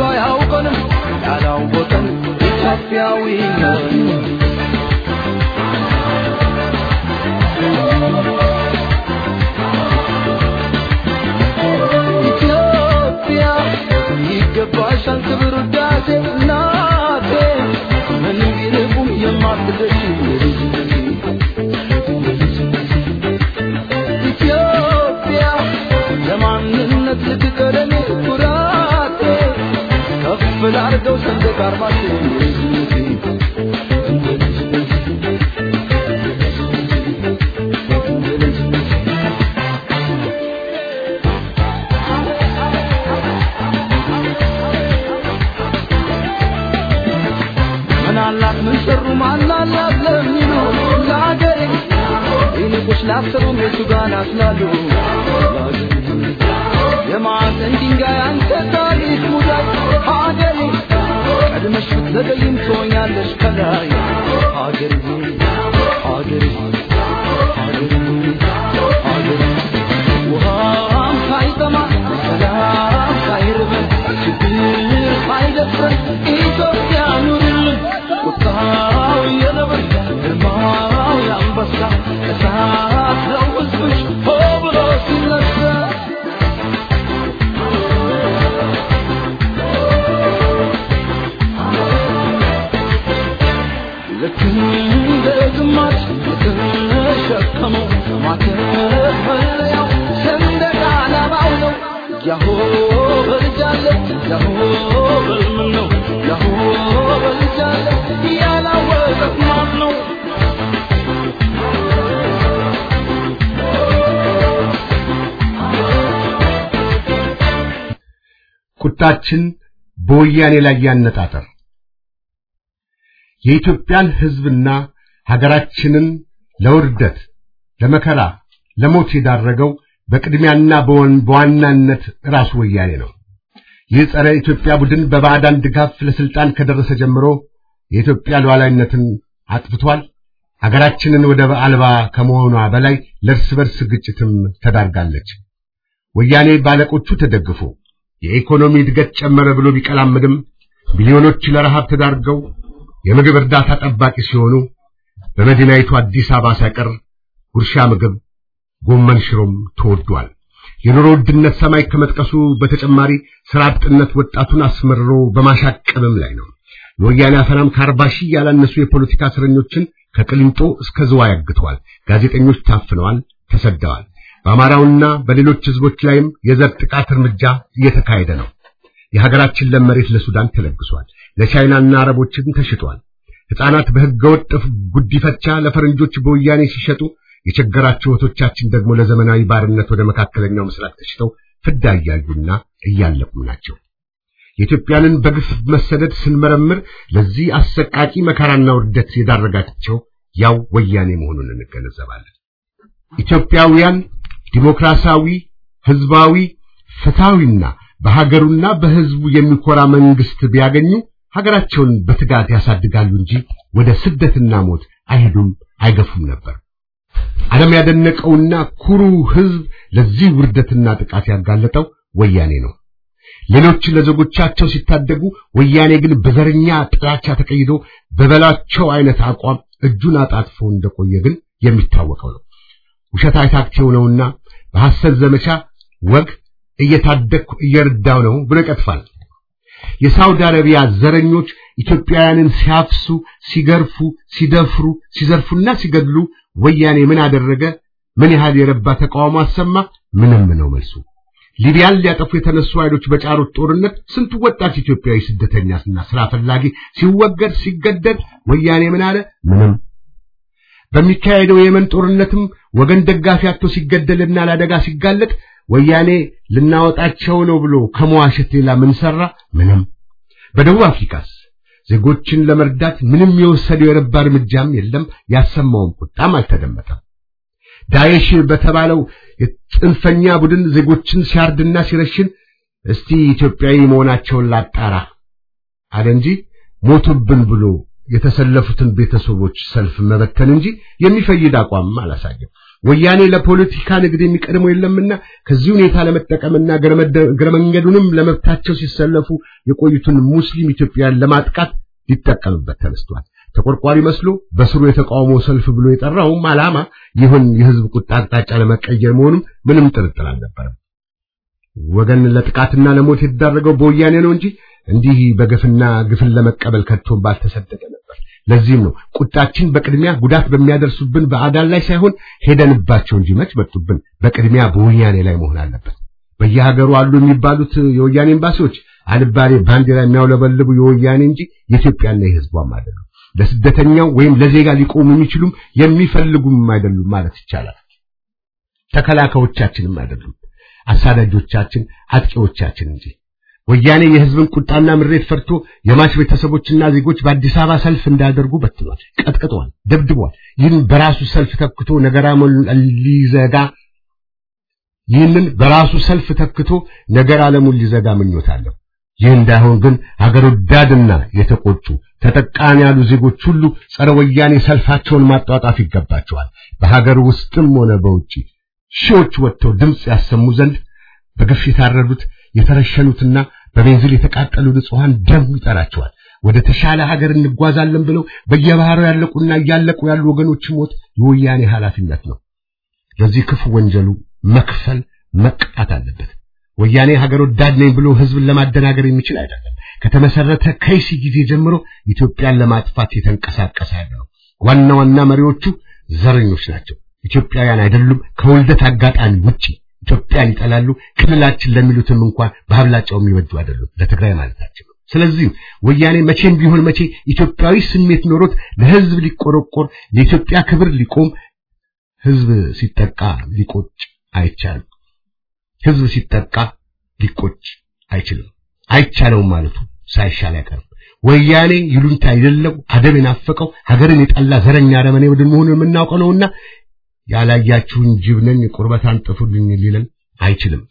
ባያውቀንም ያላወቀን ኢትዮጵያዊ ነን። ኢትዮጵያ ይገባሻል ክብር ውዳሴ እናቴ ምንም ቢርቁም የማትደርሺ ኢትዮጵያ ለማንነት ልትቀደም ኩራቴ ከፍ ላርገው ሰንደቅ ዓርማችን ምን አላት ምን ሰሩ ማን አላት ለሚሉ ለአገሬ ይልቁስ ላሰሩም የቱ ጋር ናስላሉ የማዕዘን ድንጋይ አንተ ታሪክ ሙዳይ ሀገሬ ቀድመሽ ብትዘገይም ትሆኛለሽ ከላይ ሀገሬ ሀገሬ ሀገሬ ሀገሬ ውሃም ሳይጠማ ሰላም ሳይርበን ችግር ሳይደፍረን ኢትዮጵያ ኑርልን ቁጣው የነብር ግርማው የአንበሳ እሳት ነው ሕዝብሽ ሆ ብሎ ሲነሳ ልክ እንደ ግማሽ የተሸከመው ማተፈለያው ሰንደቅ ዓላማው ነው። ያሆ በልጃለ ያሆ በልምን ነው ያሆ በልጃለ ያላወቀት ማን ነው? ቁጣችን በወያኔ ላይ ያነጣጠር የኢትዮጵያን ሕዝብና ሀገራችንን ለውርደት፣ ለመከራ፣ ለሞት የዳረገው በቅድሚያና በወን- በዋናነት ራሱ ወያኔ ነው። ይህ ጸረ ኢትዮጵያ ቡድን በባዕዳን ድጋፍ ለስልጣን ከደረሰ ጀምሮ የኢትዮጵያ ሉዓላዊነትን አጥፍቷል። ሀገራችንን ወደ አልባ ከመሆኗ በላይ ለእርስ በርስ ግጭትም ተዳርጋለች። ወያኔ ባለቆቹ ተደግፎ የኢኮኖሚ እድገት ጨመረ ብሎ ቢቀላምድም ሚሊዮኖች ለረሃብ ተዳርገው የምግብ እርዳታ ጠባቂ ሲሆኑ በመዲናይቱ አዲስ አበባ ሳይቀር ጉርሻ ምግብ ጎመን ሽሮም ተወዷል። የኑሮ ውድነት ሰማይ ከመጥቀሱ በተጨማሪ ስራ አጥነት ወጣቱን አስመርሮ በማሻቀብም ላይ ነው። የወያኔ አፈናም ከአርባ ሺህ ያላነሱ የፖለቲካ እስረኞችን ከቅሊንጦ እስከ ዝዋይ አግተዋል። ጋዜጠኞች ታፍነዋል፣ ተሰደዋል። በአማራውና በሌሎች ህዝቦች ላይም የዘር ጥቃት እርምጃ እየተካሄደ ነው። የሀገራችን ለም መሬት ለሱዳን ተለግሷል። ለቻይናና አረቦችም ተሽጧል። ሕፃናት በህገወጥ ጉዲፈቻ ለፈረንጆች በወያኔ ሲሸጡ የቸገራቸው እህቶቻችን ደግሞ ለዘመናዊ ባርነት ወደ መካከለኛው ምስራቅ ተሽተው ፍዳ እያዩና እያለቁም ናቸው። የኢትዮጵያንን በግፍ መሰደድ ስንመረምር ለዚህ አሰቃቂ መከራና ውርደት የዳረጋቸው ያው ወያኔ መሆኑን እንገነዘባለን። ኢትዮጵያውያን ዲሞክራሲያዊ፣ ህዝባዊ፣ ፍትሃዊና በሀገሩና በህዝቡ የሚኮራ መንግስት ቢያገኙ ሀገራቸውን በትጋት ያሳድጋሉ እንጂ ወደ ስደትና ሞት አይሄዱም፣ አይገፉም ነበር። ዓለም ያደነቀውና ኩሩ ህዝብ ለዚህ ውርደትና ጥቃት ያጋለጠው ወያኔ ነው። ሌሎች ለዜጎቻቸው ሲታደጉ፣ ወያኔ ግን በዘረኛ ጥላቻ ተቀይዶ በበላቸው አይነት አቋም እጁን አጣጥፎ እንደቆየ ግን የሚታወቀው ነው። ውሸት አይታክቴው ነውና በሐሰት ዘመቻ ወግ እየታደግኩ እየረዳው ነው ብሎ ይቀጥፋል። የሳውዲ አረቢያ ዘረኞች ኢትዮጵያውያንን ሲያፍሱ፣ ሲገርፉ፣ ሲደፍሩ፣ ሲዘርፉና ሲገድሉ ወያኔ ምን አደረገ? ምን ያህል የረባ ተቃውሞ አሰማ? ምንም ነው መልሱ። ሊቢያን ሊያጠፉ የተነሱ ኃይሎች በጫሩት ጦርነት ስንቱ ወጣት ኢትዮጵያዊ ስደተኛና ስራ ፈላጊ ሲወገድ ሲገደል ወያኔ ምን አለ? ምንም። በሚካሄደው የየመን ጦርነትም ወገን ደጋፊ አጥቶ ሲገደልና ለአደጋ ሲጋለጥ ወያኔ ልናወጣቸው ነው ብሎ ከመዋሸት ሌላ ምን ሰራ? ምንም። በደቡብ አፍሪካስ ዜጎችን ለመርዳት ምንም የወሰደው የረባ እርምጃም የለም። ያሰማውም ቁጣም አልተደመጠም። ዳኤሽ በተባለው የጽንፈኛ ቡድን ዜጎችን ሲያርድና ሲረሽን እስቲ ኢትዮጵያዊ መሆናቸውን ላጣራ አለ እንጂ ሞቱብን ብሎ የተሰለፉትን ቤተሰቦች ሰልፍ መበተን እንጂ የሚፈይድ አቋም አላሳየም። ወያኔ ለፖለቲካ ንግድ የሚቀድመው የለምና ከዚህ ሁኔታ ለመጠቀምና እግረ መንገዱንም ለመብታቸው ሲሰለፉ የቆዩትን ሙስሊም ኢትዮጵያን ለማጥቃት ሊጠቀምበት ተነስቷል። ተቆርቋሪ መስሎ በስሩ የተቃውሞ ሰልፍ ብሎ የጠራውም ዓላማ ይሁን የህዝብ ቁጣ አቅጣጫ ለመቀየር መሆኑም ምንም ጥርጥር አልነበረም። ወገን ለጥቃትና ለሞት የተዳረገው በወያኔ ነው እንጂ እንዲህ በግፍና ግፍን ለመቀበል ከቶም ባልተሰደደ ነበር። ለዚህም ነው ቁጣችን በቅድሚያ ጉዳት በሚያደርሱብን በአዳል ላይ ሳይሆን ሄደንባቸው እንጂ መች መጡብን፣ በቅድሚያ በወያኔ ላይ መሆን አለበት። በየሀገሩ አሉ የሚባሉት የወያኔ ኤምባሲዎች አልባሌ ባንዲራ የሚያውለበልቡ የወያኔ እንጂ የኢትዮጵያና የህዝቧም አይደሉም። ለስደተኛው ወይም ለዜጋ ሊቆሙ የሚችሉም የሚፈልጉም አይደሉም ማለት ይቻላል። ተከላካዮቻችንም አይደሉም፣ አሳዳጆቻችን፣ አጥቂዎቻችን እንጂ። ወያኔ የህዝብን ቁጣና ምሬት ፈርቶ የማች ቤተሰቦችና ዜጎች በአዲስ አበባ ሰልፍ እንዳደርጉ በትኗል፣ ቀጥቅጧል፣ ደብድቧል። ይህን በራሱ ሰልፍ ተክቶ ነገራ ሊዘጋ ይህንን በራሱ ሰልፍ ተክቶ ነገር ዓለሙን ሊዘጋ ምኞት አለው። ይህ እንዳይሆን ግን ሀገር ወዳድና የተቆጡ ተጠቃሚ ያሉ ዜጎች ሁሉ ጸረ ወያኔ ሰልፋቸውን ማጧጣፍ ይገባቸዋል። በሀገር ውስጥም ሆነ በውጪ ሺዎች ወጥተው ድምፅ ያሰሙ ዘንድ በግፍ የታረዱት የተረሸኑትና በቤንዚል የተቃጠሉ ንጹሐን ደም ይጠራቸዋል። ወደ ተሻለ ሀገር እንጓዛለን ብለው በየባህሩ ያለቁና እያለቁ ያሉ ወገኖች ሞት የወያኔ ኃላፊነት ነው። ለዚህ ክፉ ወንጀሉ መክፈል መቅጣት አለበት። ወያኔ ሀገር ወዳድ ነኝ ብሎ ህዝብን ለማደናገር የሚችል አይደለም። ከተመሰረተ ከይሲ ጊዜ ጀምሮ ኢትዮጵያን ለማጥፋት የተንቀሳቀሰ ያለ ነው። ዋና ዋና መሪዎቹ ዘረኞች ናቸው። ኢትዮጵያውያን አይደሉም። ከውልደት አጋጣሚ ውጪ ኢትዮጵያን ይጠላሉ። ክልላችን ለሚሉትም እንኳን በአብላጫው የሚወዱ አይደሉም። ለትግራይ ማለታቸው ነው። ስለዚህ ወያኔ መቼም ቢሆን መቼ ኢትዮጵያዊ ስሜት ኖሮት ለህዝብ ሊቆረቆር ለኢትዮጵያ ክብር ሊቆም ህዝብ ሲጠቃ ሊቆጭ አይቻልም። ህዝብ ሲጠቃ ሊቆጭ አይችልም። አይቻለውም ማለቱ ሳይሻል አይቀርም። ወያኔ ይሉንታ የሌለው አደብ የናፈቀው ሀገርን የጠላ ዘረኛ አረመኔ ቡድን መሆኑን የምናውቀው ነውና ያላያችሁን ጅብ ነኝ ቁርበት አንጥፉልኝ ሊለን አይችልም።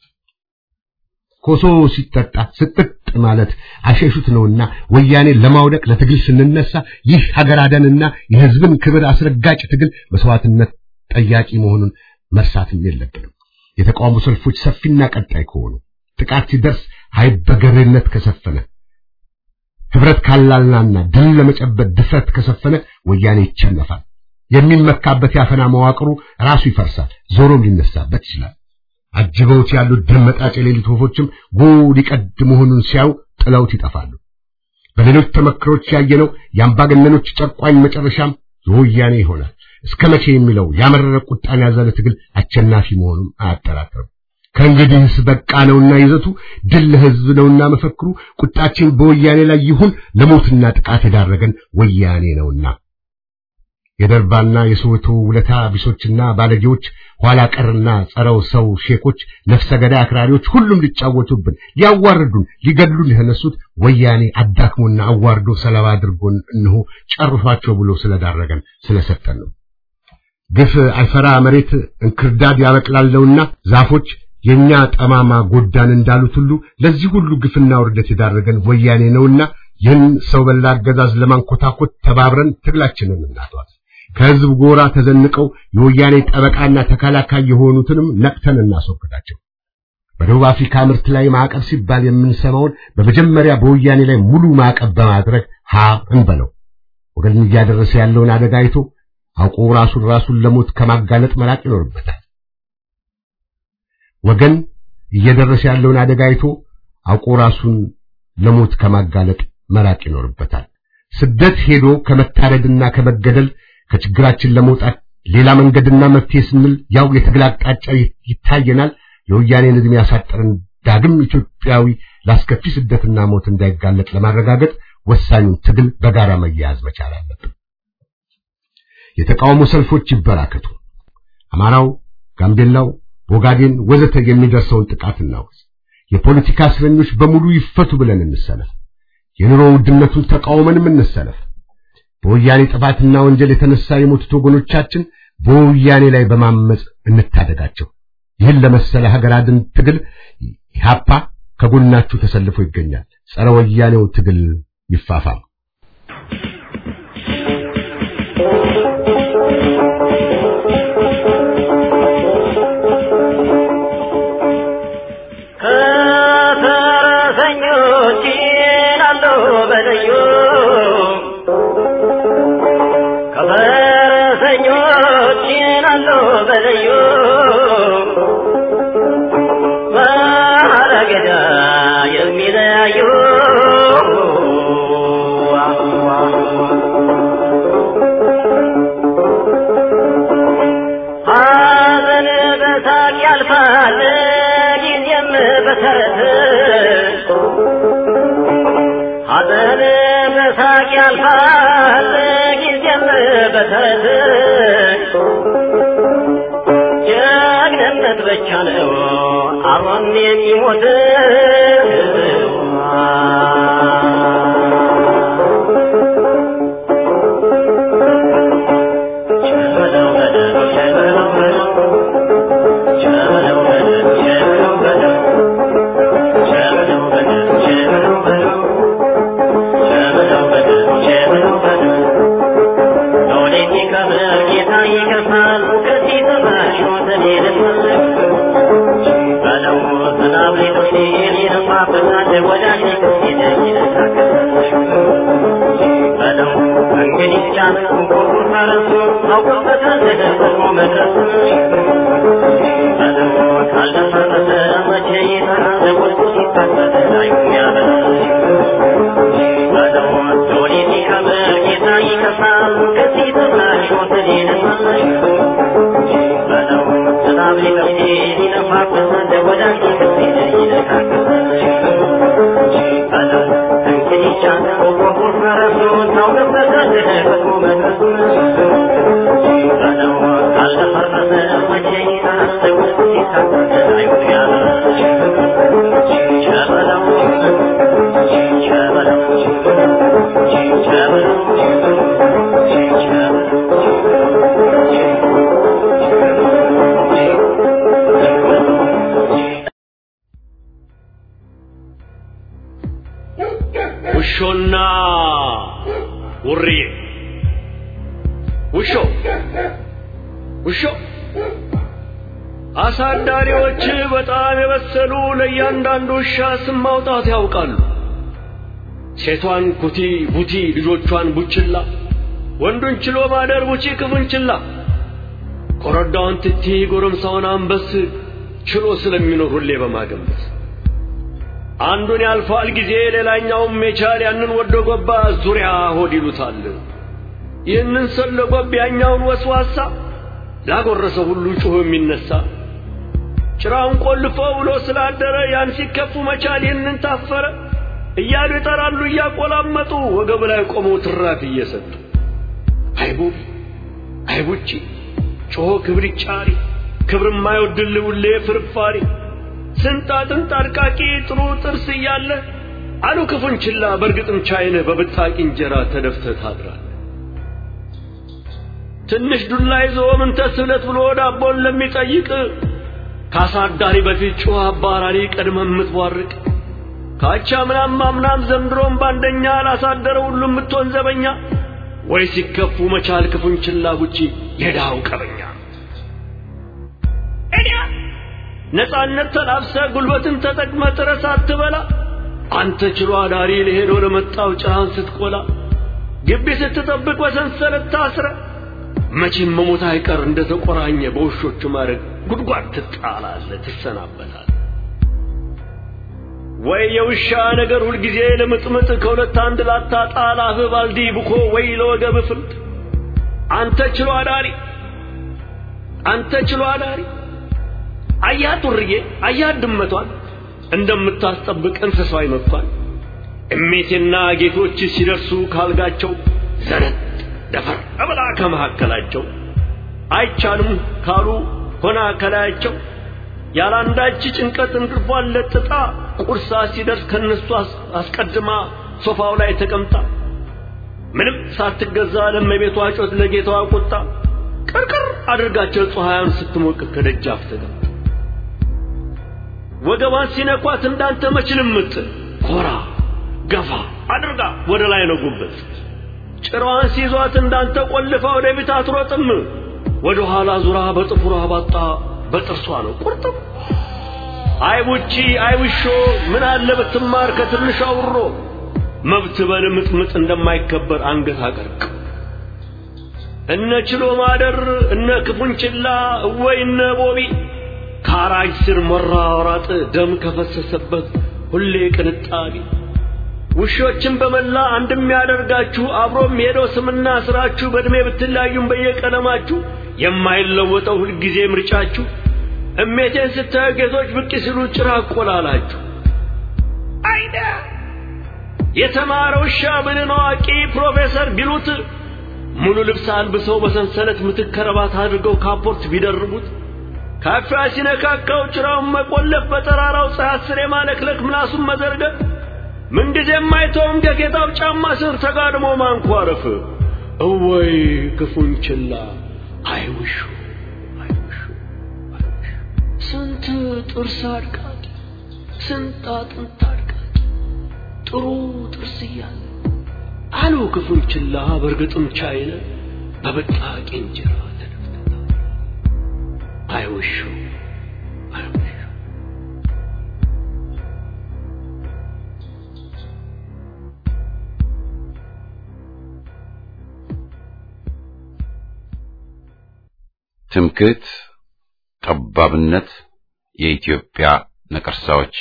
ኮሶ ሲጠጣ ስጥጥ ማለት አሸሹት ነውና ወያኔ ለማውደቅ ለትግል ስንነሳ ይህ ሀገር አደንና የህዝብን ክብር አስረጋጭ ትግል መስዋዕትነት ጠያቂ መሆኑን መርሳትም የለብንም። የተቃውሞ ሰልፎች ሰፊና ቀጣይ ከሆኑ ጥቃት ሲደርስ አይበገሬነት ከሰፈነ ህብረት ካላልናና ድል ለመጨበጥ ድፍረት ከሰፈነ ወያኔ ይቸነፋል። የሚመካበት ያፈና መዋቅሩ ራሱ ይፈርሳል፣ ዞሮም ሊነሳበት ይችላል። አጅበውት ያሉት ደመጣጭ የሌሊት ወፎችም ጉድ ይቀድ መሆኑን ሲያዩ ጥለውት ይጠፋሉ። በሌሎች ተመክሮች ያየነው የአምባገነኖች ጨቋኝ መጨረሻም የወያኔ ይሆናል። እስከ መቼ የሚለው ያመረረ ቁጣን ያዘለ ትግል አሸናፊ መሆኑን አያጠራጥርም። ከእንግዲህስ በቃ ነውና ይዘቱ ድል ለህዝብ ነውና መፈክሩ ቁጣችን በወያኔ ላይ ይሁን ለሞትና ጥቃት የዳረገን ወያኔ ነውና የደርባና የሶweto ውለታ ቢሶችና ባለጌዎች ኋላ ቀርና ጸረው ሰው ሼኮች ነፍሰ ገዳይ አክራሪዎች ሁሉም ሊጫወቱብን ሊያዋርዱን ሊገድሉን የተነሱት ወያኔ አዳክሞና አዋርዶ ሰለባ አድርጎን እንሆ ጨርሷቸው ብሎ ስለዳረገን ስለሰጠን ነው። ግፍ አይፈራ መሬት እንክርዳድ ያበቅላለውና ዛፎች የኛ ጠማማ ጎዳን እንዳሉት ሁሉ ለዚህ ሁሉ ግፍና ውርደት የዳረገን ወያኔ ነውና ይህን ሰው በላ አገዛዝ ለማንኮታኮት ተባብረን ትግላችንን እናቷል። ከህዝብ ጎራ ተዘንቀው የወያኔ ጠበቃና ተከላካይ የሆኑትንም ነቅተን እናስወግዳቸው። በደቡብ አፍሪካ ምርት ላይ ማዕቀብ ሲባል የምንሰማውን በመጀመሪያ በወያኔ ላይ ሙሉ ማዕቀብ በማድረግ ሀ እንበለው። ወገን እያደረሰ ያለውን አደጋ አይቶ አውቆ ራሱን ራሱን ለሞት ከማጋለጥ መራቅ ይኖርበታል። ወገን እየደረሰ ያለውን አደጋ አይቶ አውቆ ራሱን ለሞት ከማጋለጥ መራቅ ይኖርበታል። ስደት ሄዶ ከመታረድና ከመገደል ከችግራችን ለመውጣት ሌላ መንገድና መፍትሄ ስንል ያው የትግል አቅጣጫ ይታየናል። የወያኔን ዕድሜ ያሳጠረን ዳግም ኢትዮጵያዊ ላስከፊ ስደትና ሞት እንዳይጋለጥ ለማረጋገጥ ወሳኙን ትግል በጋራ መያያዝ መቻል አለብን። የተቃውሞ ሰልፎች ይበራከቱ። አማራው፣ ጋምቤላው፣ ቦጋዴን ወዘተ የሚደርሰውን ጥቃት እናውስ። የፖለቲካ እስረኞች በሙሉ ይፈቱ ብለን እንሰለፍ። የኑሮ ውድነቱን ተቃውመንም እንሰለፍ። በወያኔ ጥፋትና ወንጀል የተነሳ የሞቱት ወገኖቻችን በወያኔ ላይ በማመጽ እንታደጋቸው። ይህን ለመሰለ ሀገር አድን ትግል ኢህአፓ ከጎናችሁ ተሰልፎ ይገኛል። ጸረ ወያኔው ትግል ይፋፋም። ጭናለሁ በልዩ ከፈረሰኞች ጭናለሁ በልዩ ማረገዳ የሚለያዩ ሐዘን በሳቅ ያልፋል ጊዜም በተረት ሐዘን በሳቅ ያልፋል ጊዜም በተረት ጀግንነት ብቻ ነው አብሮን የሚሞት ውሾና ውርዬ ውሾ ውሾ አሳዳሪዎች በጣም የበሰሉ ለእያንዳንዱ ውሻ ስም ማውጣት ያውቃሉ። ሴቷን ኩቲ ቡቲ፣ ልጆቿን ቡችላ፣ ወንዱን ችሎ ማደር ቡቺ ክፉን ችላ፣ ኮረዳውን ትቲ፣ ጎረምሳውን አንበስ ችሎ ስለሚኖር ሁሌ በማገንበስ አንዱን ያልፋል ጊዜ ሌላኛውም የቻል ያንን ወዶ ገባ ዙሪያ ሆድ ይሉታል። ይህንን ሰለ ጎብ ያኛውን ወስዋሳ ላጎረሰ ሁሉ ጩኸ የሚነሳ ጭራውን ቆልፎ ውሎ ስላደረ ያን ሲከፉ መቻል ይህንን ታፈረ እያሉ ይጠራሉ እያቆላመጡ ወገብ ላይ ቆመው ትራፊ እየሰጡ አይቡብ አይቡቺ ጮሆ ክብር ጫሪ ክብር የማይወድል ውሌ ፍርፋሪ ስንት አጥንት አድቃቂ ጥሩ ጥርስ እያለ አሉ ክፉን ችላ በእርግጥም ቻይነህ በብጣቂ እንጀራ ተደፍተህ ታድራለህ። ትንሽ ዱላ ይዞ ምን ተስብለት ብሎ ዳቦን ለሚጠይቅ ካሳዳሪ በፊት ጮህ አባራሪ ቀድመ የምትቧርቅ ካቻ ምናም አምናም ዘንድሮም ባንደኛ ላሳደረ ሁሉ የምትሆን ዘበኛ ወይ ሲከፉ መቻል ክፉን ችላ ጉቺ የዳው ቀበኛ እዲያ ነፃነት ተላብሰ ጉልበትን ተጠቅመ ጥረስ አትበላ አንተ ችሎ አዳሪ ለሄዶ ለመጣው ጭራን ስትቆላ ግቢ ስትጠብቅ በሰንሰለት ታስረ መቼም መሞት አይቀር እንደ ተቆራኘ በውሾቹ ማድረግ ጉድጓድ ትጣላለ ትሰናበታል ወይ የውሻ ነገር ሁልጊዜ ለምጥምጥ ከሁለት አንድ ላታጣ ላፍህ ባልዲ ብኮ ወይ ለወገብ ፍልጥ አንተ ችሎ አዳሪ አንተ ችሎ አዳሪ አያት ውርዬ አያት ድመቷን እንደምታስጠብቅ እንስሳዊ መጥቷል እሜቴና ጌቶች ሲደርሱ ካልጋቸው ዘረት ደፈር ብላ ከመካከላቸው አይቻልም ካሉ ሆና ከላያቸው ያላንዳች ጭንቀት እንቅልፏን ለጥጣ ቁርሳ ሲደርስ ከነሱ አስቀድማ ሶፋው ላይ ተቀምጣ ምንም ሳትገዛ ለመቤቷ ጮት ለጌታዋ ቁጣ ቅርቅር አድርጋቸው ፀሐያን ስትሞቅ ከደጃፍ ተቀምጣ ወገቧን ሲነኳት እንዳንተ መችልም ምትል ኮራ ገፋ አድርጋ ወደ ላይ ነው ጉበት ጭራዋን ሲይዟት እንዳንተ ቆልፋ ወደ ቤት አትሮጥም ወደ ኋላ ዙራ በጥፍሯ ባጣ በጥርሷ ነው ቁርጥም አይ ቡቺ አይ ውሾ ምን አለ ብትማር ከትንሿ ውሮ መብት በልምጥምጥ እንደማይከበር አንገት አቀርቅ እነ ችሎ ማደር እነ ክፉንችላ እወይ እነ ቦቢ ከአራጅ ስር መራራጥ ደም ከፈሰሰበት ሁሌ ቅንጣቢ ውሾችን በመላ አንድ የሚያደርጋችሁ አብሮም ሄደው ስምና ስራችሁ በእድሜ ብትለያዩም በየቀለማችሁ የማይለወጠው ሁልጊዜ ምርጫችሁ እሜቴን ስታዩ ጌቶች ብቅ ሲሉ ጭራ ቆላላችሁ አይዳ የተማረ ውሻ ብንን አዋቂ ፕሮፌሰር ቢሉት ሙሉ ልብስ አልብሰው በሰንሰለት ምትክ ከረባት አድርገው ካፖርት ቢደርቡት ካፊያ ሲነካካው ጭራውን መቆለፍ በጠራራው ፀሐይ ስር የማለክለክ ምላሱን መዘርገት ምንጊዜም አይተውም ከጌታው ጫማ ስር ተጋድሞ ማንኳረፍ እወይ ክፉን ችላ አይውሹ አይውሹ አይውሹ ስንት ጥርስ አድቃቂ ስንት አጥንት አድቃቂ ጥሩ ጥርስ እያለ አሉ ክፉን ችላ በእርግጥም ቻይነ በብጣቂ እንጀራ ተደፍተታ አይውሹ አይውሹ ትምክህት፣ ጠባብነት የኢትዮጵያ ነቀርሳዎች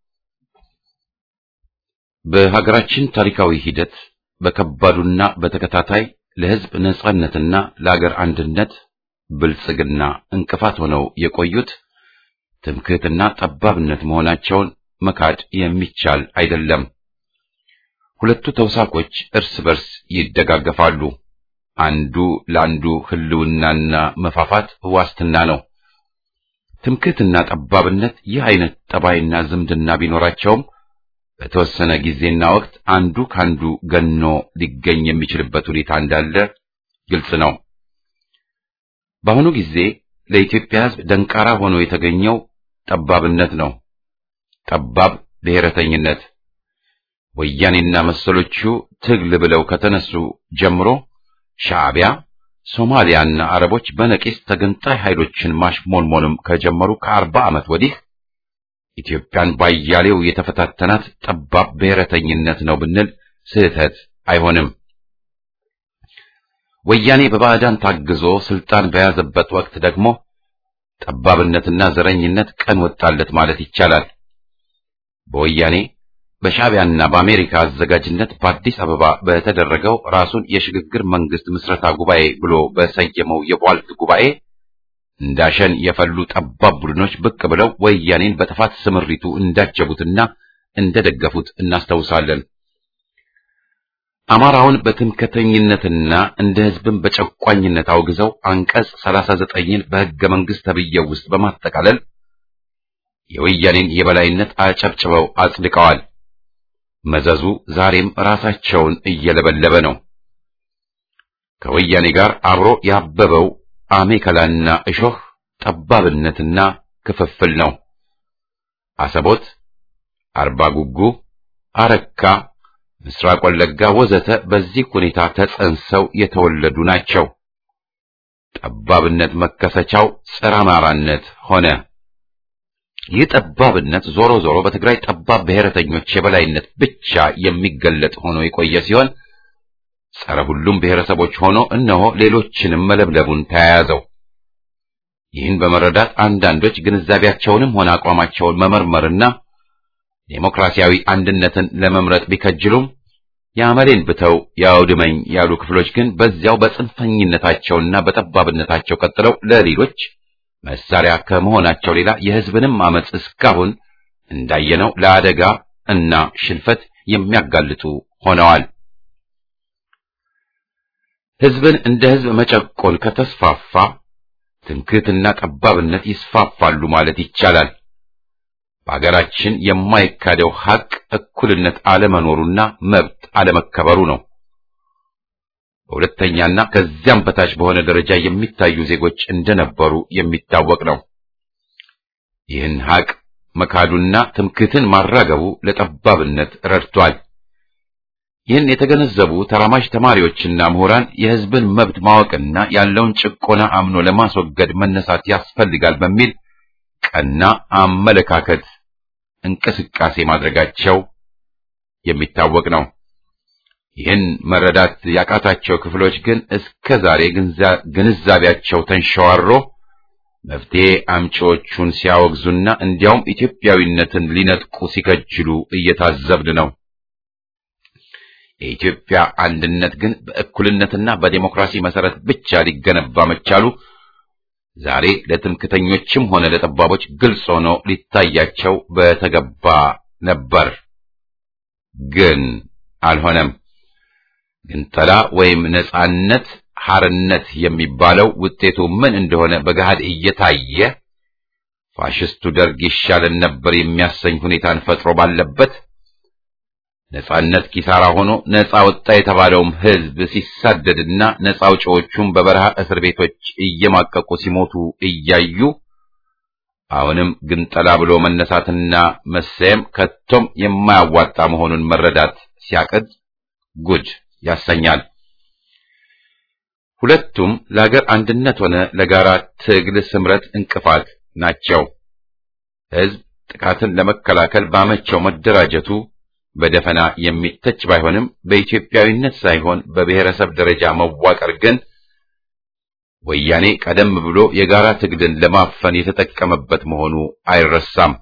በሀገራችን ታሪካዊ ሂደት በከባዱና በተከታታይ ለሕዝብ ነጻነትና ለአገር አንድነት ብልጽግና እንቅፋት ሆነው የቆዩት ትምክህትና ጠባብነት መሆናቸውን መካድ የሚቻል አይደለም። ሁለቱ ተውሳኮች እርስ በርስ ይደጋገፋሉ። አንዱ ለአንዱ ህልውናና መፋፋት ዋስትና ነው። ትምክህትና ጠባብነት ይህ አይነት ጠባይና ዝምድና ቢኖራቸውም በተወሰነ ጊዜና ወቅት አንዱ ካንዱ ገኖ ሊገኝ የሚችልበት ሁኔታ እንዳለ ግልጽ ነው። በአሁኑ ጊዜ ለኢትዮጵያ ሕዝብ ደንቃራ ሆኖ የተገኘው ጠባብነት ነው። ጠባብ ብሔረተኝነት ወያኔና መሰሎቹ ትግል ብለው ከተነሱ ጀምሮ ሻዕቢያ፣ ሶማሊያና አረቦች በነቂስ ተገንጣይ ኃይሎችን ማሽሞንሞንም ከጀመሩ ከአርባ ዓመት ወዲህ ኢትዮጵያን ባያሌው የተፈታተናት ጠባብ ብሔረተኝነት ነው ብንል ስህተት አይሆንም። ወያኔ በባዕዳን ታግዞ ስልጣን በያዘበት ወቅት ደግሞ ጠባብነትና ዘረኝነት ቀን ወጣለት ማለት ይቻላል። በወያኔ በሻዕቢያና በአሜሪካ አዘጋጅነት በአዲስ አበባ በተደረገው ራሱን የሽግግር መንግስት ምስረታ ጉባኤ ብሎ በሰየመው የቧልት ጉባኤ እንዳሸን የፈሉ ጠባብ ቡድኖች ብቅ ብለው ወያኔን በጥፋት ስምሪቱ እንዳጀቡትና እንደደገፉት እናስታውሳለን። አማራውን በትምክህተኝነትና እንደ ሕዝብን በጨቋኝነት አውግዘው አንቀጽ 39ን በሕገ መንግሥት ተብዬው ውስጥ በማጠቃለል የወያኔን የበላይነት አጨብጭበው አጽድቀዋል። መዘዙ ዛሬም ራሳቸውን እየለበለበ ነው። ከወያኔ ጋር አብሮ ያበበው አሜከላና እሾህ ጠባብነትና ክፍፍል ነው። አሰቦት፣ አርባ ጉጉ፣ አረካ፣ ምስራቅ ወለጋ ወዘተ በዚህ ሁኔታ ተጸንሰው የተወለዱ ናቸው። ጠባብነት መከሰቻው ጸረ አማራነት ሆነ። ይህ ጠባብነት ዞሮ ዞሮ በትግራይ ጠባብ ብሔረተኞች የበላይነት ብቻ የሚገለጥ ሆኖ የቆየ ሲሆን ጸረ ሁሉም ብሔረሰቦች ሆኖ እነሆ ሌሎችንም መለብለቡን ተያያዘው። ይህን በመረዳት አንዳንዶች ግንዛቤያቸውንም ሆነ አቋማቸውን መመርመርና ዴሞክራሲያዊ አንድነትን ለመምረጥ ቢከጅሉም የአመሌን ብተው ያውድመኝ ያሉ ክፍሎች ግን በዚያው በጽንፈኝነታቸውና በጠባብነታቸው ቀጥለው ለሌሎች መሳሪያ ከመሆናቸው ሌላ የሕዝብንም አመጽ እስካሁን እንዳየነው ለአደጋ እና ሽንፈት የሚያጋልጡ ሆነዋል። ሕዝብን እንደ ሕዝብ መጨቆን ከተስፋፋ ትምክህትና ጠባብነት ይስፋፋሉ ማለት ይቻላል። በአገራችን የማይካደው ሐቅ እኩልነት አለመኖሩና መብት አለመከበሩ ነው። በሁለተኛና ከዚያም በታች በሆነ ደረጃ የሚታዩ ዜጎች እንደነበሩ የሚታወቅ ነው። ይህን ሐቅ መካዱና ትምክህትን ማራገቡ ለጠባብነት ረድቷል። ይህን የተገነዘቡ ተራማጅ ተማሪዎችና ምሁራን የሕዝብን መብት ማወቅና ያለውን ጭቆና አምኖ ለማስወገድ መነሳት ያስፈልጋል በሚል ቀና አመለካከት እንቅስቃሴ ማድረጋቸው የሚታወቅ ነው። ይህን መረዳት ያቃታቸው ክፍሎች ግን እስከ ዛሬ ግንዛቤያቸው ተንሸዋሮ መፍትሄ አምጪዎቹን ሲያወግዙና እንዲያውም ኢትዮጵያዊነትን ሊነጥቁ ሲከጅሉ እየታዘብን ነው። የኢትዮጵያ አንድነት ግን በእኩልነትና በዴሞክራሲ መሰረት ብቻ ሊገነባ መቻሉ ዛሬ ለትምክተኞችም ሆነ ለጠባቦች ግልጽ ሆኖ ሊታያቸው በተገባ ነበር። ግን አልሆነም። ግንጠላ ወይም ነጻነት ሐርነት የሚባለው ውጤቱ ምን እንደሆነ በገሃድ እየታየ ፋሽስቱ ደርግ ይሻለን ነበር የሚያሰኝ ሁኔታን ፈጥሮ ባለበት ነጻነት ኪሳራ ሆኖ ነጻ ወጣ የተባለውም ሕዝብ ሲሳደድና ነጻ አውጪዎቹም በበረሃ እስር ቤቶች እየማቀቁ ሲሞቱ እያዩ አሁንም ግንጠላ ብሎ መነሳትና መሰየም ከቶም የማያዋጣ መሆኑን መረዳት ሲያቅድ ጉድ ያሰኛል። ሁለቱም ለሀገር አንድነት ሆነ ለጋራ ትግል ስምረት እንቅፋት ናቸው። ሕዝብ ጥቃትን ለመከላከል ባመቸው መደራጀቱ በደፈና የሚተች ባይሆንም በኢትዮጵያዊነት ሳይሆን በብሔረሰብ ደረጃ መዋቀር ግን ወያኔ ቀደም ብሎ የጋራ ትግልን ለማፈን የተጠቀመበት መሆኑ አይረሳም።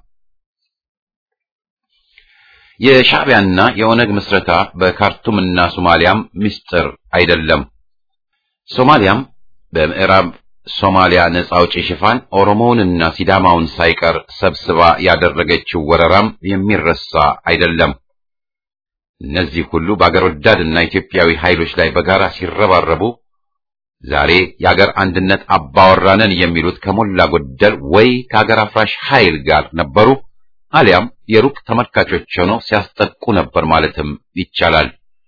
የሻዕቢያና የኦነግ ምስረታ በካርቱምና ሶማሊያም ምስጢር አይደለም። ሶማሊያም በምዕራብ ሶማሊያ ነጻ አውጪ ሽፋን ኦሮሞውንና ሲዳማውን ሳይቀር ሰብስባ ያደረገችው ወረራም የሚረሳ አይደለም። እነዚህ ሁሉ በአገር ወዳድና ኢትዮጵያዊ ኃይሎች ላይ በጋራ ሲረባረቡ ዛሬ የአገር አንድነት አባወራነን የሚሉት ከሞላ ጎደል ወይ ከአገር አፍራሽ ኃይል ጋር ነበሩ አሊያም የሩቅ ተመልካቾች ሆነው ሲያስጠቁ ነበር ማለትም ይቻላል።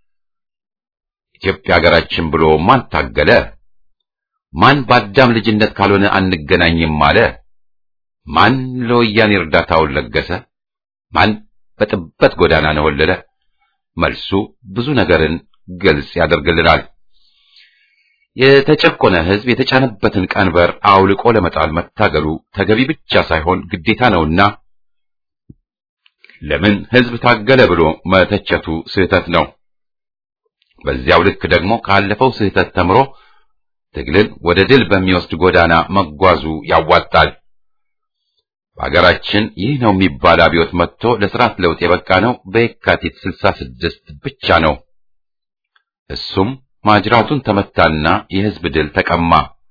ኢትዮጵያ ሀገራችን ብሎ ማን ታገለ? ማን በአዳም ልጅነት ካልሆነ አንገናኝም አለ? ማን ለወያኔ እርዳታውን ለገሰ? ማን በጥበት ጎዳና ነወለለ? መልሱ ብዙ ነገርን ግልጽ ያደርግልናል። የተጨቆነ ሕዝብ የተጫነበትን ቀንበር አውልቆ ለመጣል መታገሉ ተገቢ ብቻ ሳይሆን ግዴታ ነውና ለምን ሕዝብ ታገለ ብሎ መተቸቱ ስህተት ነው። በዚያው ልክ ደግሞ ካለፈው ስህተት ተምሮ ትግልን ወደ ድል በሚወስድ ጎዳና መጓዙ ያዋጣል። በሀገራችን ይህ ነው የሚባል አብዮት መጥቶ ለስርዓት ለውጥ የበቃ ነው በየካቲት 66 ብቻ ነው። እሱም ማጅራቱን ተመታና የህዝብ ድል ተቀማ።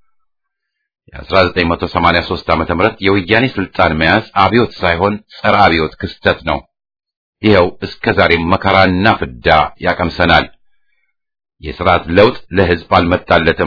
የ1983 ዓመተ ምህረት የወያኔ ስልጣን መያዝ አብዮት ሳይሆን ጸረ አብዮት ክስተት ነው። ይኸው እስከ ዛሬም መከራና ፍዳ ያቀምሰናል። የስርዓት ለውጥ ለህዝብ አልመጣለትም።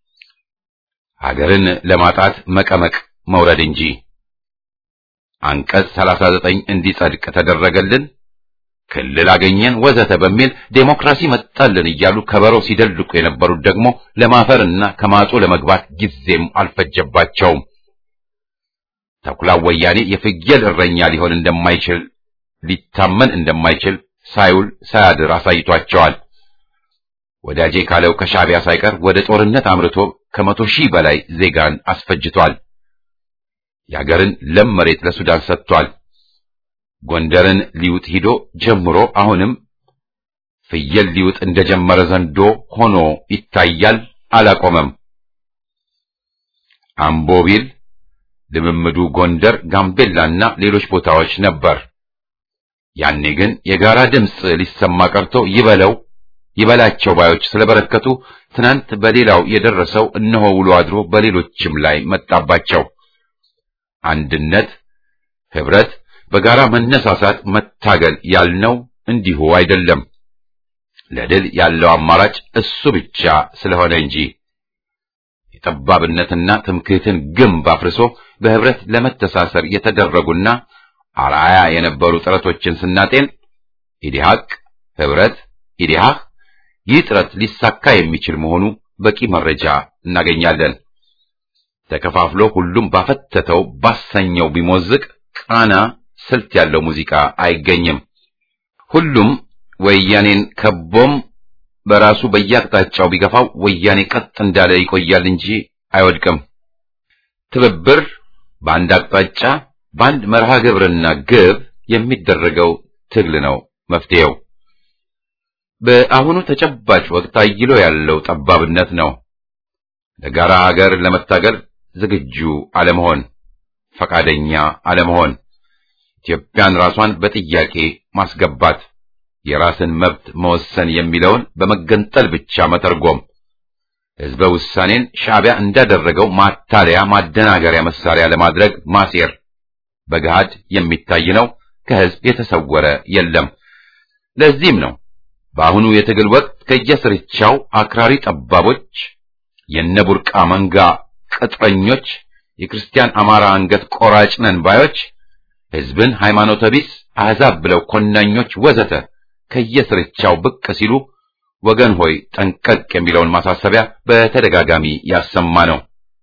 ሀገርን ለማጣት መቀመቅ መውረድ እንጂ። አንቀጽ 39 እንዲጸድቅ ተደረገልን፣ ክልል አገኘን፣ ወዘተ በሚል ዴሞክራሲ መጣልን እያሉ ከበሮ ሲደልቁ የነበሩት ደግሞ ለማፈርና ከማጡ ለመግባት ጊዜም አልፈጀባቸውም። ተኩላው ወያኔ የፍየል እረኛ ሊሆን እንደማይችል ሊታመን እንደማይችል ሳይውል ሳያድር አሳይቷቸዋል። ወዳጄ ካለው ከሻዕቢያ ሳይቀር ወደ ጦርነት አምርቶ ከመቶ ሺህ በላይ ዜጋን አስፈጅቷል። የአገርን ለም መሬት ለሱዳን ሰጥቷል። ጎንደርን ሊውጥ ሂዶ ጀምሮ አሁንም ፍየል ሊውጥ እንደጀመረ ዘንዶ ሆኖ ይታያል። አላቆመም። አምቦ ቢል ልምምዱ ጎንደር፣ ጋምቤላና ሌሎች ቦታዎች ነበር። ያኔ ግን የጋራ ድምፅ ሊሰማ ቀርቶ ይበለው ይበላቸው ባዮች ስለበረከቱ ትናንት በሌላው የደረሰው እነሆ ውሎ አድሮ በሌሎችም ላይ መጣባቸው። አንድነት፣ ህብረት፣ በጋራ መነሳሳት፣ መታገል ያልነው እንዲሁ አይደለም። ለድል ያለው አማራጭ እሱ ብቻ ስለሆነ እንጂ የጠባብነትና ትምክህትን ግንብ አፍርሶ በህብረት ለመተሳሰር የተደረጉና አርአያ የነበሩ ጥረቶችን ስናጤን ኢዲሃቅ፣ ህብረት፣ ኢዲሃህ ይህ ጥረት ሊሳካ የሚችል መሆኑ በቂ መረጃ እናገኛለን። ተከፋፍሎ ሁሉም ባፈተተው ባሰኘው ቢሞዝቅ ቃና ስልት ያለው ሙዚቃ አይገኝም። ሁሉም ወያኔን ከቦም በራሱ በየአቅጣጫው ቢገፋው ወያኔ ቀጥ እንዳለ ይቆያል እንጂ አይወድቅም። ትብብር በአንድ አቅጣጫ በአንድ መርሃ ግብርና ግብ የሚደረገው ትግል ነው መፍትሄው። በአሁኑ ተጨባጭ ወቅት አይሎ ያለው ጠባብነት ነው። ለጋራ ሀገር ለመታገል ዝግጁ አለመሆን፣ ፈቃደኛ አለመሆን፣ ኢትዮጵያን ራሷን በጥያቄ ማስገባት፣ የራስን መብት መወሰን የሚለውን በመገንጠል ብቻ መተርጎም፣ ሕዝበ ውሳኔን ሻዕቢያ እንዳደረገው ማታለያ ማደናገሪያ መሳሪያ ለማድረግ ማሴር በገሃድ የሚታይ ነው። ከሕዝብ የተሰወረ የለም። ለዚህም ነው በአሁኑ የትግል ወቅት ከየስርቻው አክራሪ ጠባቦች፣ የነቡርቃ መንጋ ቅጥረኞች፣ የክርስቲያን አማራ አንገት ቆራጭ ነን ባዮች፣ ሕዝብን ሃይማኖተ ቢስ አሕዛብ ብለው ኮናኞች ወዘተ ከየስርቻው ብቅ ሲሉ ወገን ሆይ ጠንቀቅ የሚለውን ማሳሰቢያ በተደጋጋሚ ያሰማ ነው።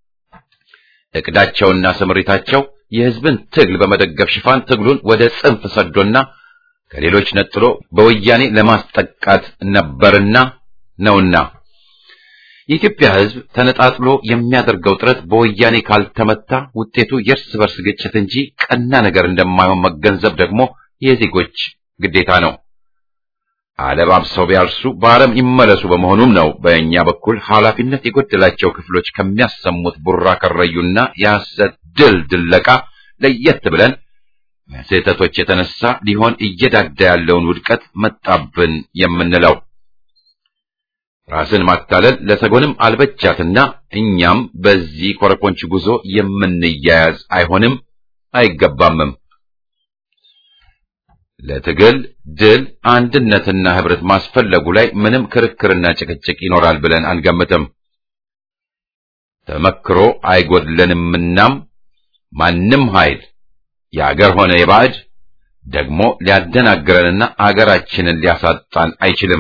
እቅዳቸውና ስምሪታቸው የሕዝብን ትግል በመደገፍ ሽፋን ትግሉን ወደ ጽንፍ ሰዶና ከሌሎች ነጥሎ በወያኔ ለማስጠቃት ነበርና ነውና የኢትዮጵያ ሕዝብ ተነጣጥሎ የሚያደርገው ጥረት በወያኔ ካልተመታ ውጤቱ የእርስ በርስ ግጭት እንጂ ቀና ነገር እንደማይሆን መገንዘብ ደግሞ የዜጎች ግዴታ ነው። አለባብሰው ቢያርሱ በአረም ይመለሱ በመሆኑም ነው በእኛ በኩል ኃላፊነት የጎደላቸው ክፍሎች ከሚያሰሙት ቡራ ከረዩና የሐሰት ድል ድለቃ ለየት ብለን ስህተቶች የተነሳ ሊሆን እየዳዳ ያለውን ውድቀት መጣብን የምንለው ራስን ማታለል ለሰጎንም አልበቻትና እኛም በዚህ ኮረኮንች ጉዞ የምንያያዝ አይሆንም አይገባምም። ለትግል ድል አንድነትና ህብረት ማስፈለጉ ላይ ምንም ክርክርና ጭቅጭቅ ይኖራል ብለን አንገምትም። ተመክሮ አይጎድለንምናም ማንም ኃይል የአገር ሆነ የባዕድ ደግሞ ሊያደናግረንና አገራችንን ሊያሳጣን አይችልም።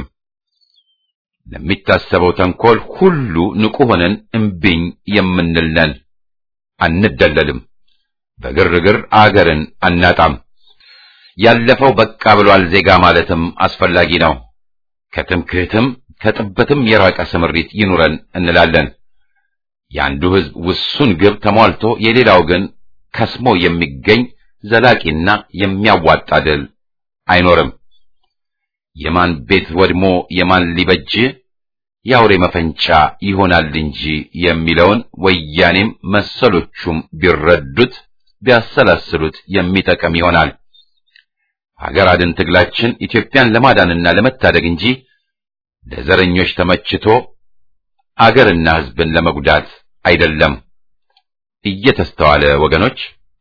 ለሚታሰበው ተንኮል ሁሉ ንቁ ሆነን እምቢኝ የምንል ነን። አንደለልም። በግርግር አገርን አናጣም። ያለፈው በቃ ብሏል ዜጋ ማለትም አስፈላጊ ነው። ከትምክህትም ከጥበትም የራቀ ስምሪት ይኑረን እንላለን። የአንዱ ሕዝብ ውሱን ግብ ተሟልቶ የሌላው ግን ከስሞ የሚገኝ ዘላቂና የሚያዋጣ ድል አይኖርም። የማን ቤት ወድሞ የማን ሊበጅ የአውሬ መፈንጫ ይሆናል እንጂ የሚለውን ወያኔም መሰሎቹም ቢረዱት ቢያሰላስሉት የሚጠቅም ይሆናል። ሀገር አድን ትግላችን ኢትዮጵያን ለማዳንና ለመታደግ እንጂ ለዘረኞች ተመችቶ አገርና ሕዝብን ለመጉዳት አይደለም። እየተስተዋለ ወገኖች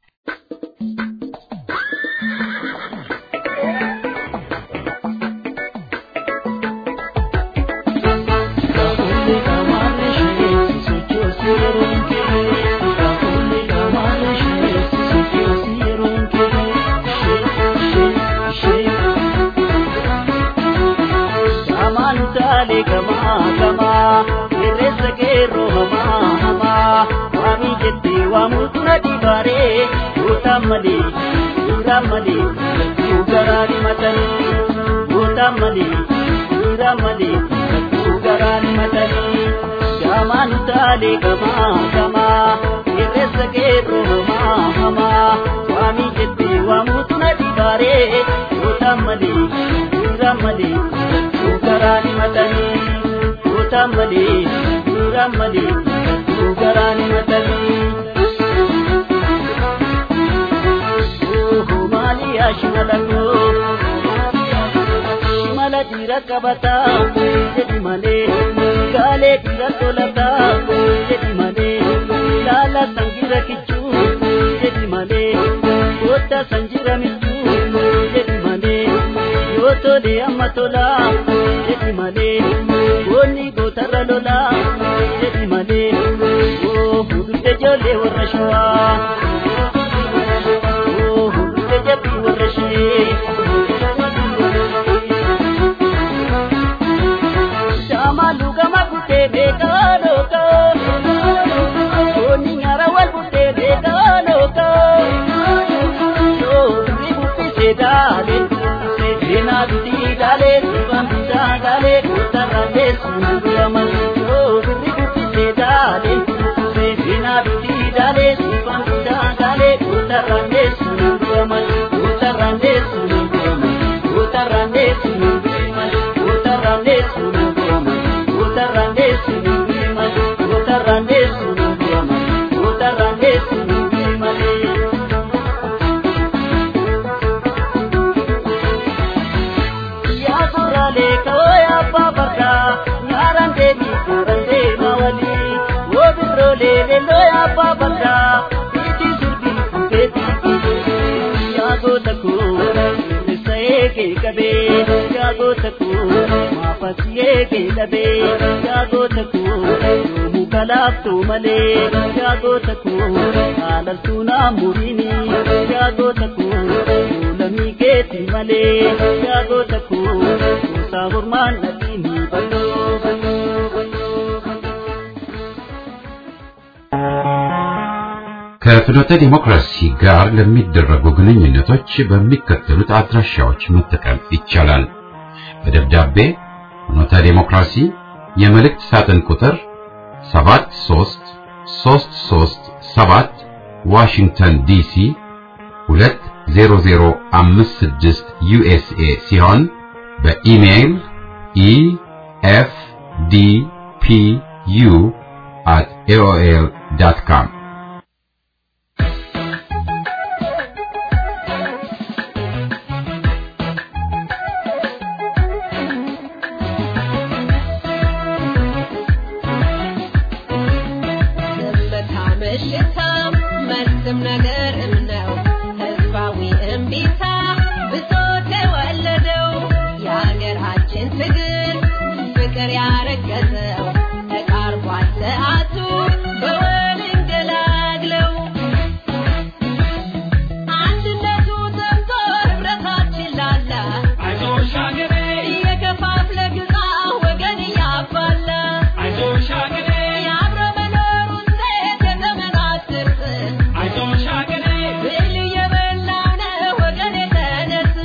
mali dura mali ugarani matani buta mali dura mali ugarani matani jamanu tale kama kama iresa gero hama hama swami jetti wa mutna dibare buta mali dura mali ugarani matani buta mali dura mali ugarani matani shimalako shimala dhiira qabata jedhi malee gaalee dhiira tolata jedhi malee laala sangira kichuu jedhi malee goota sanjira michuu jedhi malee yoo tole amma tola jedhi malee goonni gootarra lola jedhi malee oo hududde ijoollee warra shawaa. yaagota koo maafas yeegee dhabee yaagota koo yoomuu kalaaftuu malee yaagota koo haalaltuu naa muriini yaagota koo lamii keetii malee yaagota koo kuusaa mormaan nadhiini bal'oo bal'oo bal'oo bal'oo. ከፍኖተ ዲሞክራሲ ጋር ለሚደረጉ ግንኙነቶች በሚከተሉት አድራሻዎች መጠቀም ይቻላል። በደብዳቤ ፍኖተ ዲሞክራሲ የመልእክት ሳጥን ቁጥር 73337 ዋሽንግተን ዲሲ 20056 ዩኤስኤ ሲሆን በኢሜይል ኢኤፍዲፒዩ at aol.com ዝምታ ምሽታ መልስም ነገርም ነው ህዝባዊ እምቢታ ብሶት የወለደው የሀገራችን ትግል ፍቅር ያረገዘው ተቃርቧል ሰዓቱ በወል እንገላግለው አንድነቱ ዘምቶ ህብረታችን ላላ እየከፋፍለ ግዛ ወገን እያባላ የአብረ መኖሩን ሴት የዘመናት ትርፍ ብል እየበላው ነው ወገን የተነስ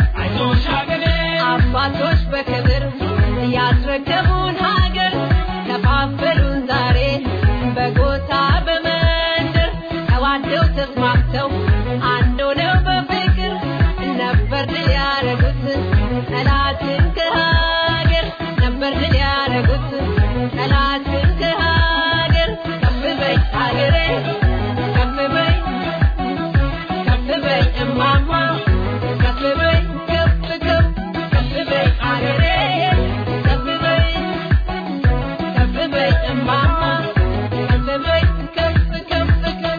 አባቶች በክብር ያስረከቡን ሀገር ከፋፈሉን ዛሬ በጎሳ በመንደር ተዋደው ተስማምተው አንድ ሆነው በፍቅር ነበር ድል ያረጉት ጠላትን ከሀገር ነበር ድል ያረጉት ጠላትን ከሀገር ከፍ በይ ሀገሬ ከፍ በይ ከፍ በይ እማማ ከፍ በይ ከፍ ከፍ ከፍ በይ ሀገሬ ከፍ በይ ከፍ በይ እማማ ከፍ በይ ከፍ ከፍ ከፍ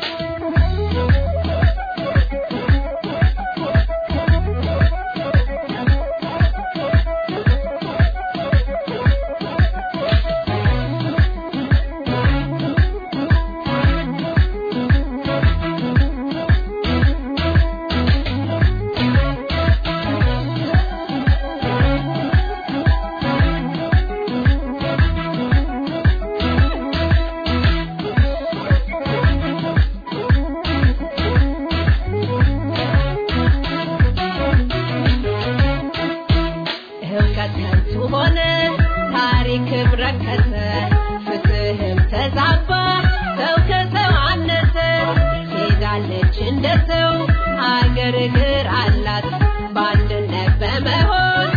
እውቀት ከንቱ ሆነ፣ ታሪክም ረከሰ፣ ፍትህም ተዛባ፣ ሰው ከሰው አነሰ። ሄዳለች እንደ ሰው አገር እግር አላት በአንድነት በመሆን